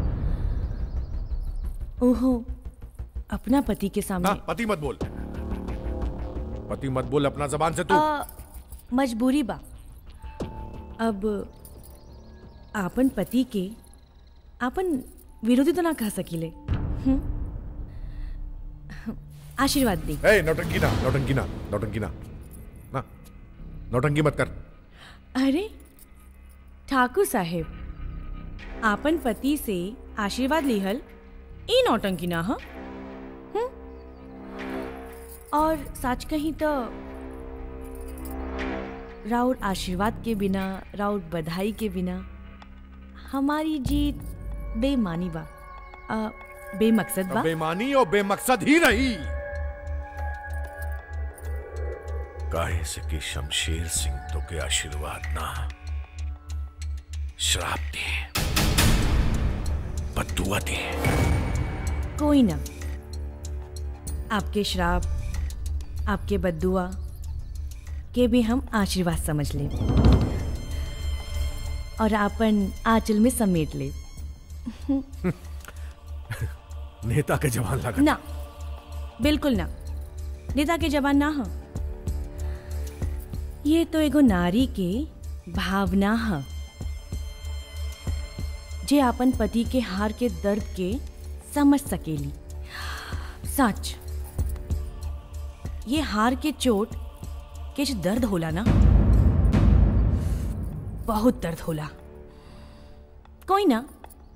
ओहो अपना पति के सामने ना पति मत बोल पति मत बोल अपना जबान से तू आ, मजबूरी बा अब आपन पति के आपन विरोधी तो ना कह सकीले हम्म? आशीर्वाद दी ए नौटंकी ना नौटंकी ना नौटंकी ना ना नौटंकी मत कर अरे ठाकुर साहेब आपन पति से आशीर्वाद लिहल ई नौटंकी ना ह हम्म? और सच कहीं तो राउर आशीर्वाद के बिना राउर बधाई के बिना हमारी जीत बेमानी बा आ, बेमकसद बा बेमानी और बेमकसद ही नहीं काहे से कि शमशेर सिंह तो के आशीर्वाद ना श्राप दिए बदुआ दिए कोई ना आपके श्राप आपके बद्दुआ के भी हम आशीर्वाद समझ ले और अपन आंचल में समेट ले नेता के जवान लगा ना बिल्कुल ना नेता के जवान ना हो ये तो एगो नारी के भावना है जे अपन पति के हार के दर्द के समझ सकेली सच ये हार के चोट किछ दर्द होला ना बहुत दर्द होला कोई ना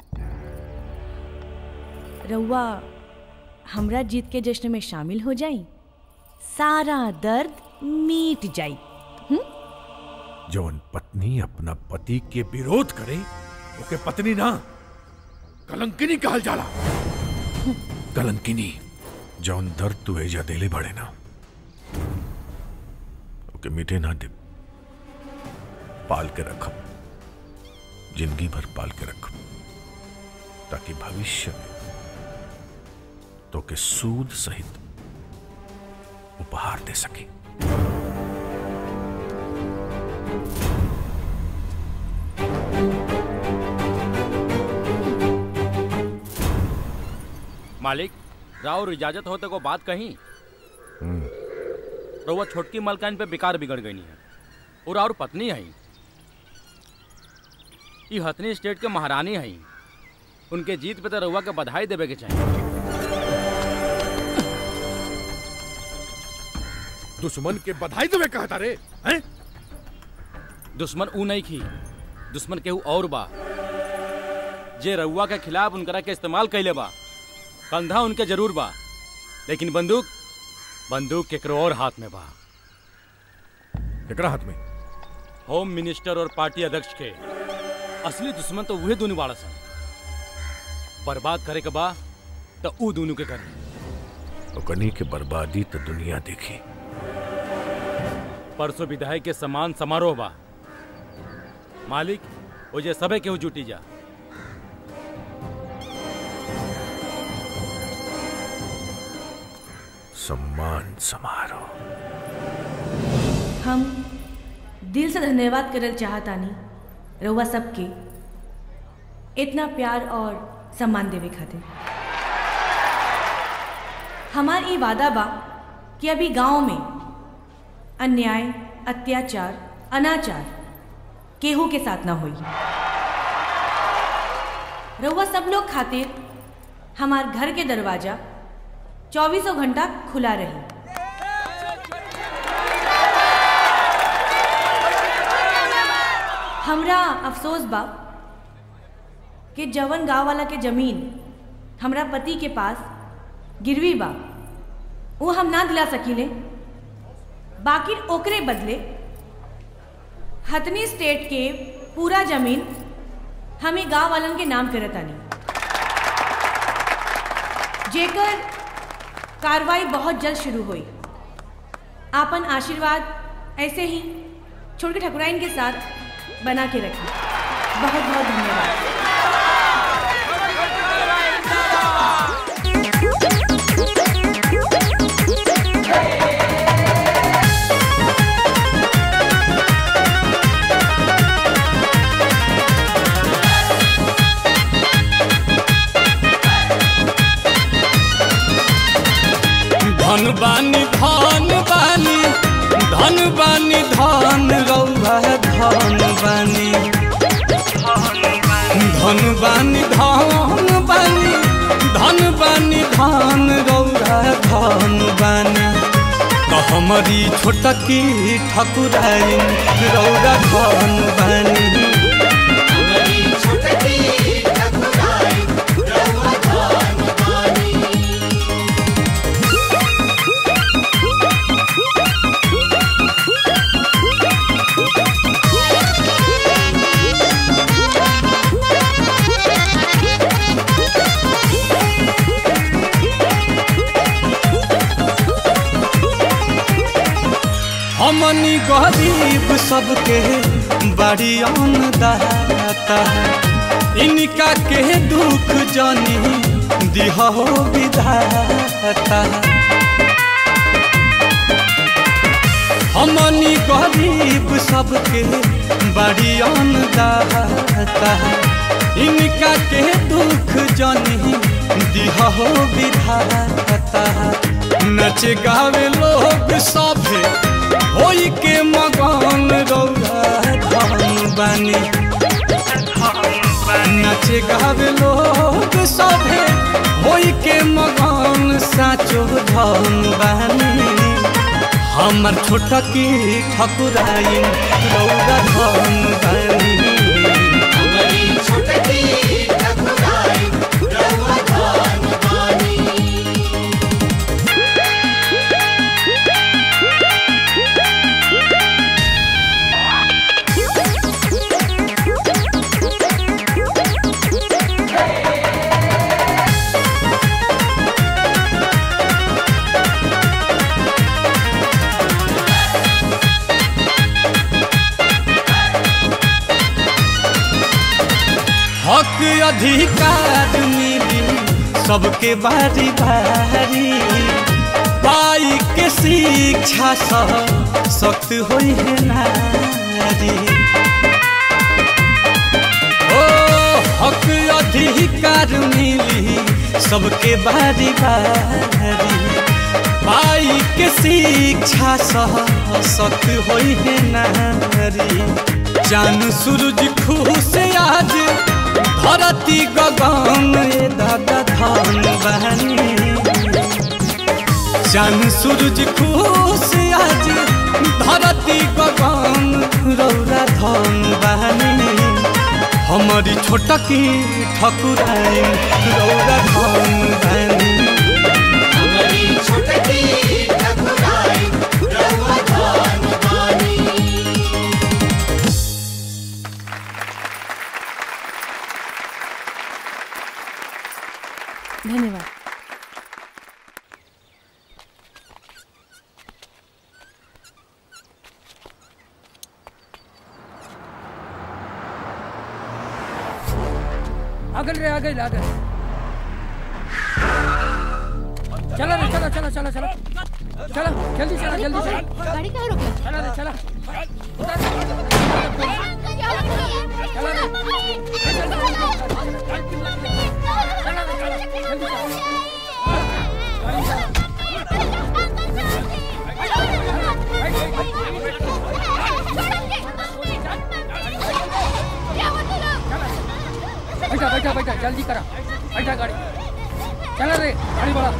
रउआ हमरा जीत के जश्न में शामिल हो जाई सारा दर्द मिट जाई जौन पत्नी अपना पति के विरोध करे ओके पत्नी ना कलंकिनी कहल जाला कलंकिनी जौन दर्द तू एजा देले बड़े ना ओके मिटे ना दे पाल के रखब जिंदगी भर पाल के रखब ताकि भविष्य में तो के सूद सहित उपहार दे सके मालिक राव इजाजत होते को बात कही रउआ छोटकी मलकान पे बेकार बिगड़ गई है और और पत्नी है ये हथनी स्टेट के महारानी है उनके जीत पे तो रउआ के बधाई देवे के चाहिए दुश्मन के बधाई देवे कहता रे हैं दुश्मन ऊ नहीं खी दुश्मन केहू और बा जे रउआ के खिलाफ उनकरा के इस्तेमाल कैले बा कंधा उनके जरूर बा लेकिन बंदूक बंदूक केकरो और हाथ में बा केकरा हाथ में होम मिनिस्टर और पार्टी अध्यक्ष के असली दुश्मन तो वही दोनों बाड़ा सन बर्बाद करे के बा तो ऊ दोनों के करे ओकनी के बर्बादी तो दुनिया देखी परसों विधायक के समान समारोह बा मालिक वो जे सबे केहू जुटी जा सम्मान समारोह हम दिल से धन्यवाद करल चाहतानी रउआ सबके इतना प्यार और सम्मान देवे खातिर हमार ई वादा बा कि अभी गांव में अन्याय अत्याचार अनाचार केहू के साथ ना होई रउआ सब लोग खातिर हमार घर के दरवाजा चौबीसों घंटा खुला रही हमरा अफसोस बा कि जवन गांव वाला के जमीन हमरा पति के पास गिरवी बा वो हम ना दिला सकीले बाकी ओकरे बदले हथनी स्टेट के पूरा जमीन हमें गांव वालन के नाम करतानी जेकर कार्रवाई बहुत जल्द शुरू हुई आपन आशीर्वाद ऐसे ही छोटे ठकुराइन के साथ बना के रखिए बहुत बहुत धन्यवाद धन बानी धन बानी धन बानी धन रौआ धन बानी धन बानी धन बानी धन बानी धन रौआ धन बानी तो हमारी छोटकी ठकुराइन रौआ धन बानी हमनी गरीब सबके बड़ी दाता इनका के दुख जानी दिह विधाता हमनी गरीब सबके बड़ी अन्नदाता इनका के दुख जनी दिह हो विधाता नच गावे लोग सभे होई के मगन रौरा धन बानी नच गावे लोग सभे होई के मगन साचो धन बानी हमर छोटा की ठकुराई रौरा धन बानी हक अधिकार मिली सबके बारी बारी पाई के शिक्षा सह सख्त होई है नारी ओ हक अधिकार मिली सबके बारी बारी पाई के शिक्षा सह सख्त होई है नारी चांद सूरज खुश आज धरती गगन ए दादा धान बहनी चांद सूरज खुश आज धरती गगन रौरा धान बहनी हमारी छोटकी ठकुराई रौरा धान बहनी हमारी छोटकी ठकुराई रउआ धान बानी धन्यवाद आगल रे आगल आगल चला रे चला चला चला चला चला जल्दी चला जल्दी चला गाड़ी कहाँ रोकी चला रे चला बैठा बैठा बैठा जल्दी करा बैठा गाड़ी चला रे गाड़ी बढ़ा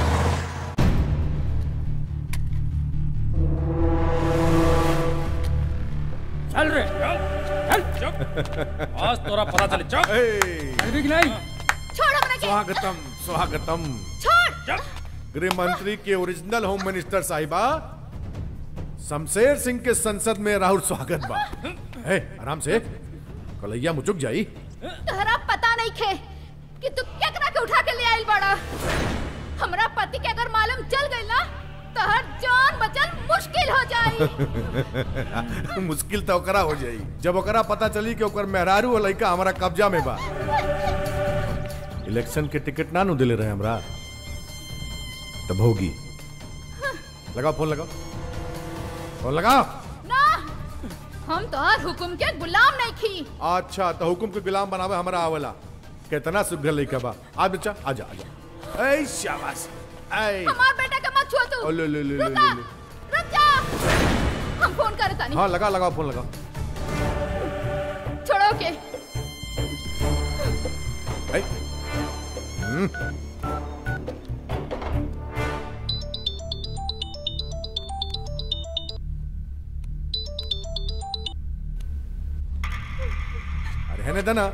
चल रे चल आज तोरा पता चले चल चल भी नहीं छोड़ हमरा के स्वागतम स्वागतम छोड़ गृह मंत्री के ओरिजिनल होम मिनिस्टर साहिबा शमशेर सिंह के संसद में राहुल स्वागत बा ए, आराम से कलैया मुचुक जाई तहरा पता नहीं खे कि तू केकरा के उठा के ले आइल बड़ा हमरा पति के अगर मालूम चल गई ना तहर जान बचल मुश्किल हो जाई मुश्किल तो ओकरा हो जाई जब ओकरा पता चली कि ओकर मेहरारू और लड़का हमारा कब्जा में बा इलेक्शन के टिकट ना नु दिले रहे हमरा तब होगी लगाओ फोन लगाओ फोन लगाओ ना हम तोहर हुकुम के गुलाम नहीं खी अच्छा तो हुकुम के गुलाम बनावे हमारा आवला कितना सुघर लड़का बा आ बच्चा आजा आजा ऐ शाबाश ऐ हमार बेटा के मत छुआ तू ओ, ले, ले, ले, ले, रुक जा, ले, ले। रुक जा हम फोन करे तानी हाँ लगा लगाओ फोन लगाओ छोड़ो के ऐ हम्म अरे है ना दना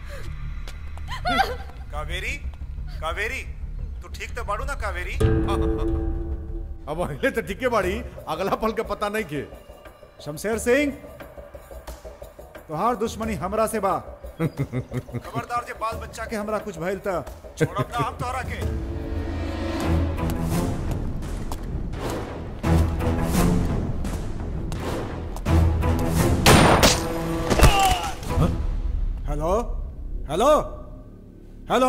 कावेरी कावेरी तू ठीक तो बाड़ू ना कावेरी अब अहिले तो ठीके बाड़ी अगला पल के पता नहीं के शमशेर सिंह तोहार दुश्मनी हमरा से बा खबरदार जे बाल बच्चा के हमरा कुछ भइल त छोड़ब ना हम तोहरा के हेलो हेलो हेलो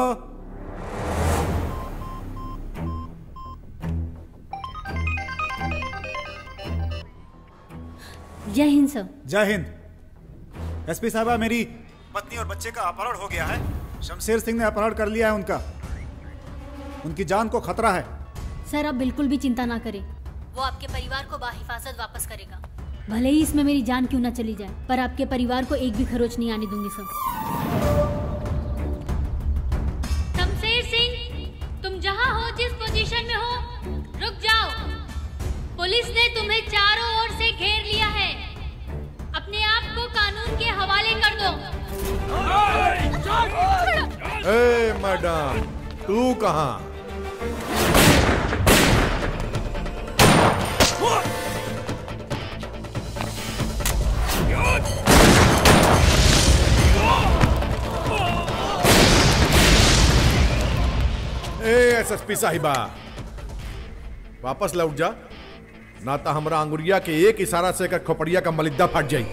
जय हिंद सर जय हिंद एसपी साहबा मेरी पत्नी और बच्चे का अपहरण हो गया है शमशेर सिंह ने अपहरण कर लिया है उनका उनकी जान को खतरा है सर आप बिल्कुल भी चिंता ना करें वो आपके परिवार को बाहिफाजत वापस करेगा भले ही इसमें मेरी जान क्यों ना चली जाए पर आपके परिवार को एक भी खरोच नहीं आने दूंगी सर शमशेर सिंह तुम जहाँ हो जिस पोजीशन में हो रुक जाओ पुलिस ने तुम्हें चारों ओर से घेर लिया है अपने आप को कानून के हवाले कर दो ए मैडम तू कहाँ ए एसएसपी साहिबा वापस लौट जा ना तो हमरा अंगुरिया के एक इशारा से एकर खोपड़िया का मलिद्दा फट जाई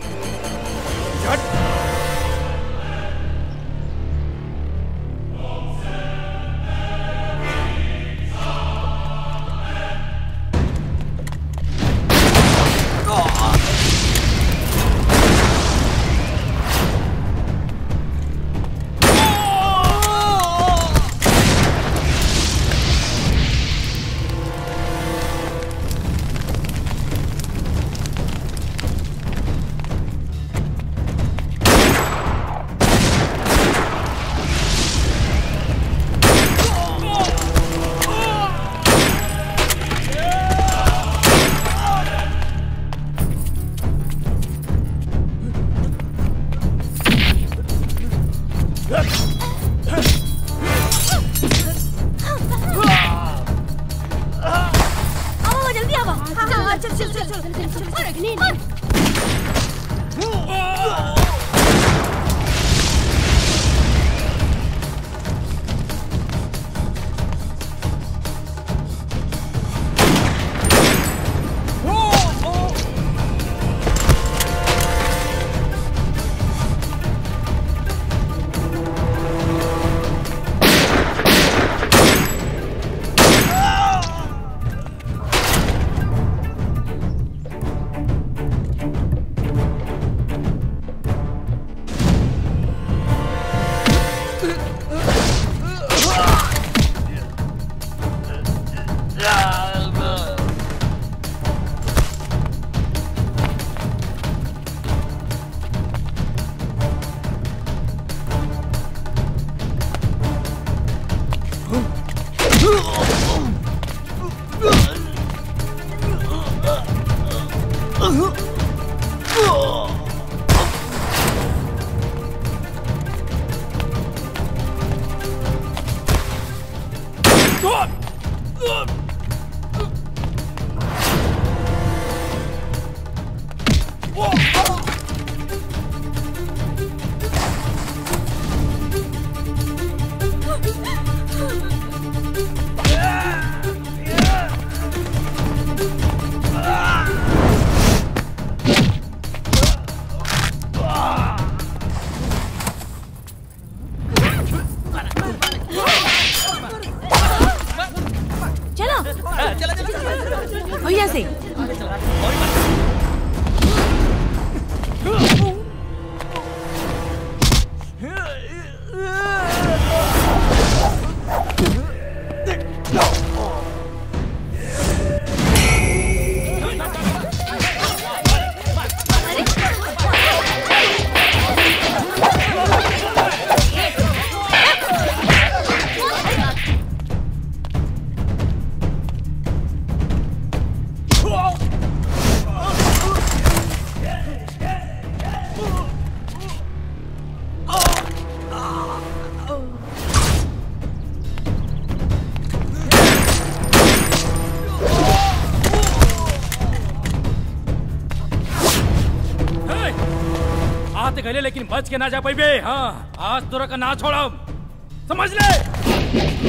आओ जल्दी आओ हाँ, चल चल चल चल चल चल चल चलो भैया से आते गले लेकिन बच के ना जा पाइबे हाँ आज तोरा का ना छोड़म समझ ले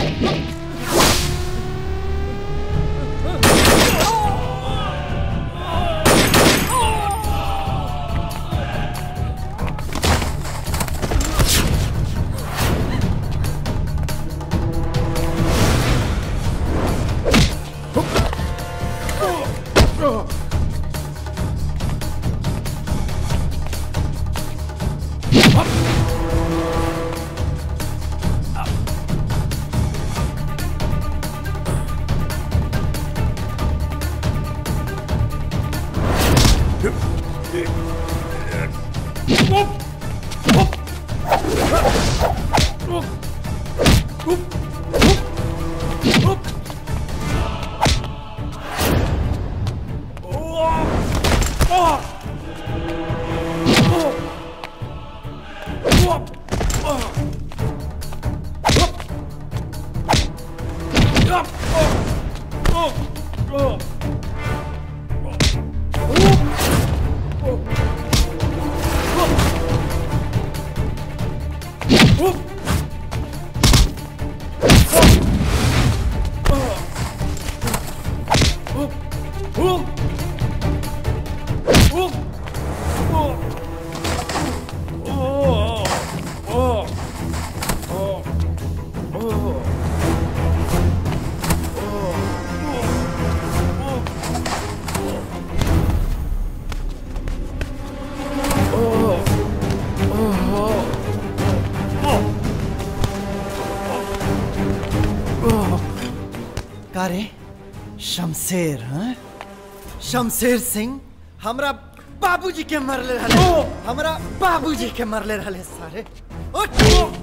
का रे शमशेर हाँ शमशेर सिंह हमरा बाबूजी के मरले रहले हमरा बाबूजी के मरले रहले सारे उठ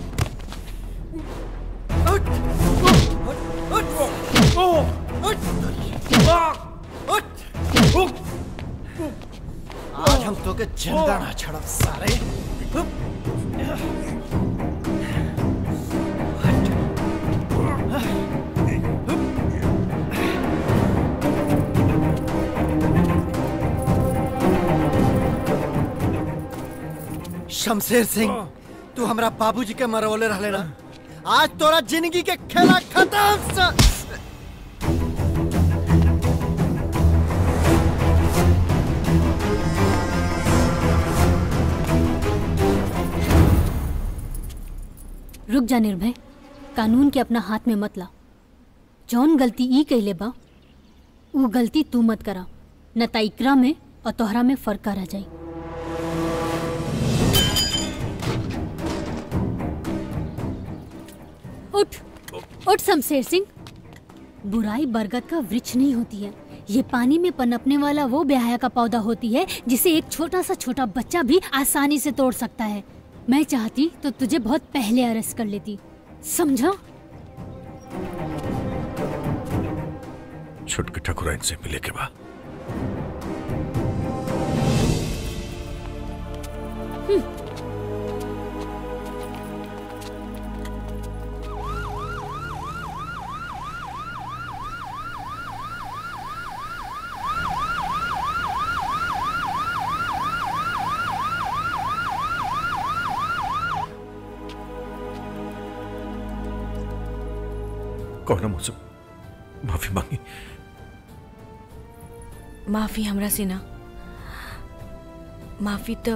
उठ उठ उठ उठ आज हम तो के जिंदा ना छड़ब सारे शमशेर सिंह तू हमरा बाबूजी के मरवले रहले ना आज तोरा जिंदगी के खेला खत्म स... रुक जा निर्भय कानून के अपना हाथ में मत ला जौन गलती ई कैले बा ऊ गलती तू मत करा न त इकरा में और तोहरा में फर्क रह जाई उठ उठ शमशेर सिंह बुराई बरगद का वृक्ष नहीं होती है ये पानी में पनपने वाला वो ब्याह का पौधा होती है जिसे एक छोटा सा छोटा बच्चा भी आसानी से तोड़ सकता है मैं चाहती तो तुझे बहुत पहले अरेस्ट कर लेती समझा छुटके ठकुराइन से मिले के बाद कौन मुझसे माफी मांगी माफी हमरा से ना माफी तो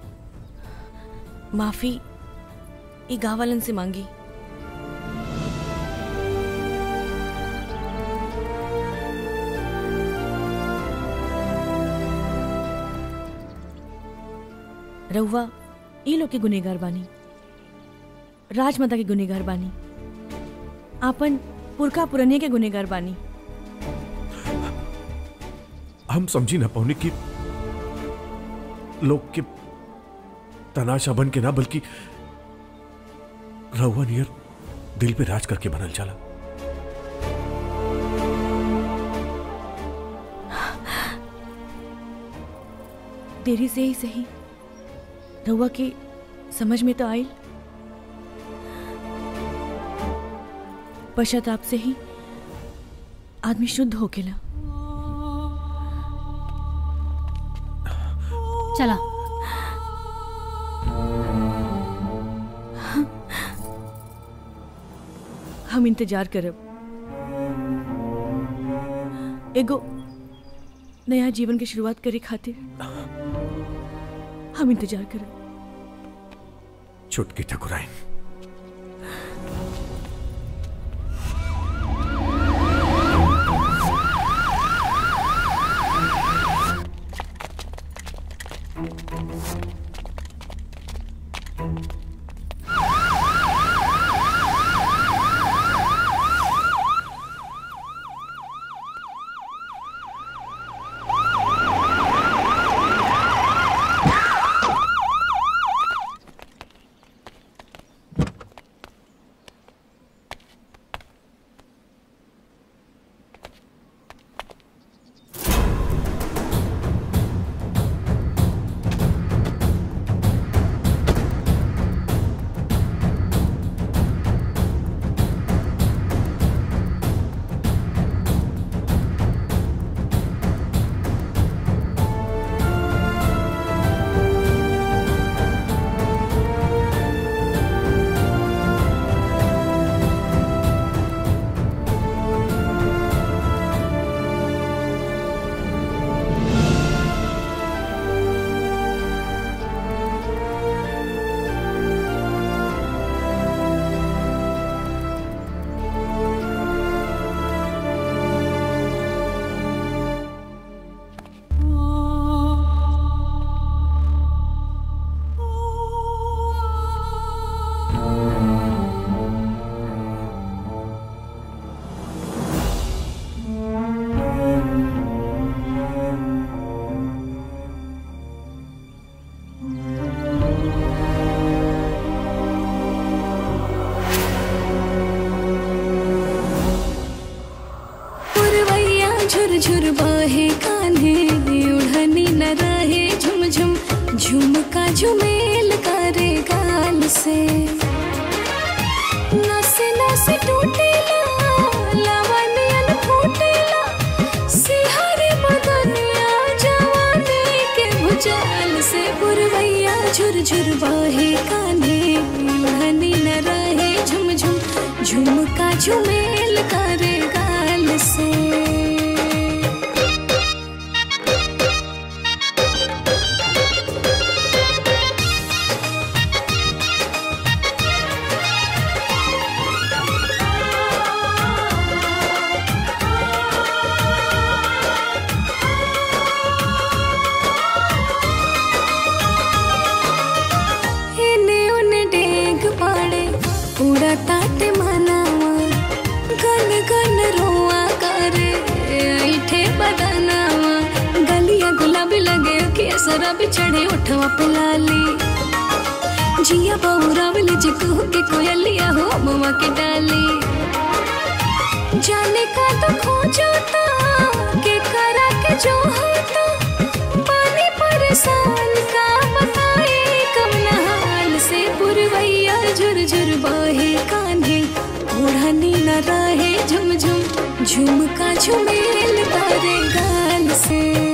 माफी ई गाँव वालन से मांगी रउआ ई लोग के गुनेगार बानी राजमाता के गुनेगार बानी आपन पुरखा पुरनिया के गुनेगार बानी हम समझी ना पौने की लोग के तनाशा बन के ना बल्कि रहुआ नियर दिल पे राज करके बनल चला देरी से ही सही रउआ के समझ में तो आयल पश्चाताप से ही आदमी शुद्ध होकेला चला हम इंतजार करब एगो नया जीवन की शुरुआत करे खातिर हम इंतजार करब छुटकी ठकुराइन झुमेल करे गाल से नस नस टूटेला लवनियन फूटेला सिहरे बदनिया जवानी के भुजाल से पुरवैया झुरझुर बहे कान्हे ओढ़नी न रहे झुम झुम झुमका झुमेल करे गाल से इने उने डेग पाड़े उड़ा ताटे मनावा गन गन रोआ करे ऐठे बदनावा गलिया गुलाबी लगे कि शराबी चढ़े उठवा पे लाली जिया बहुरा वाले जिकू के कोयलिया हो मवा के डाली जाने का तो खो जाता के करा के जो होता पानी परेशान का बताए कम नहाल से पुरवैया झुरझुर बहे कान्हे ओढ़नी न रहे झुम झुम झुमका झुमेल तारे गाल से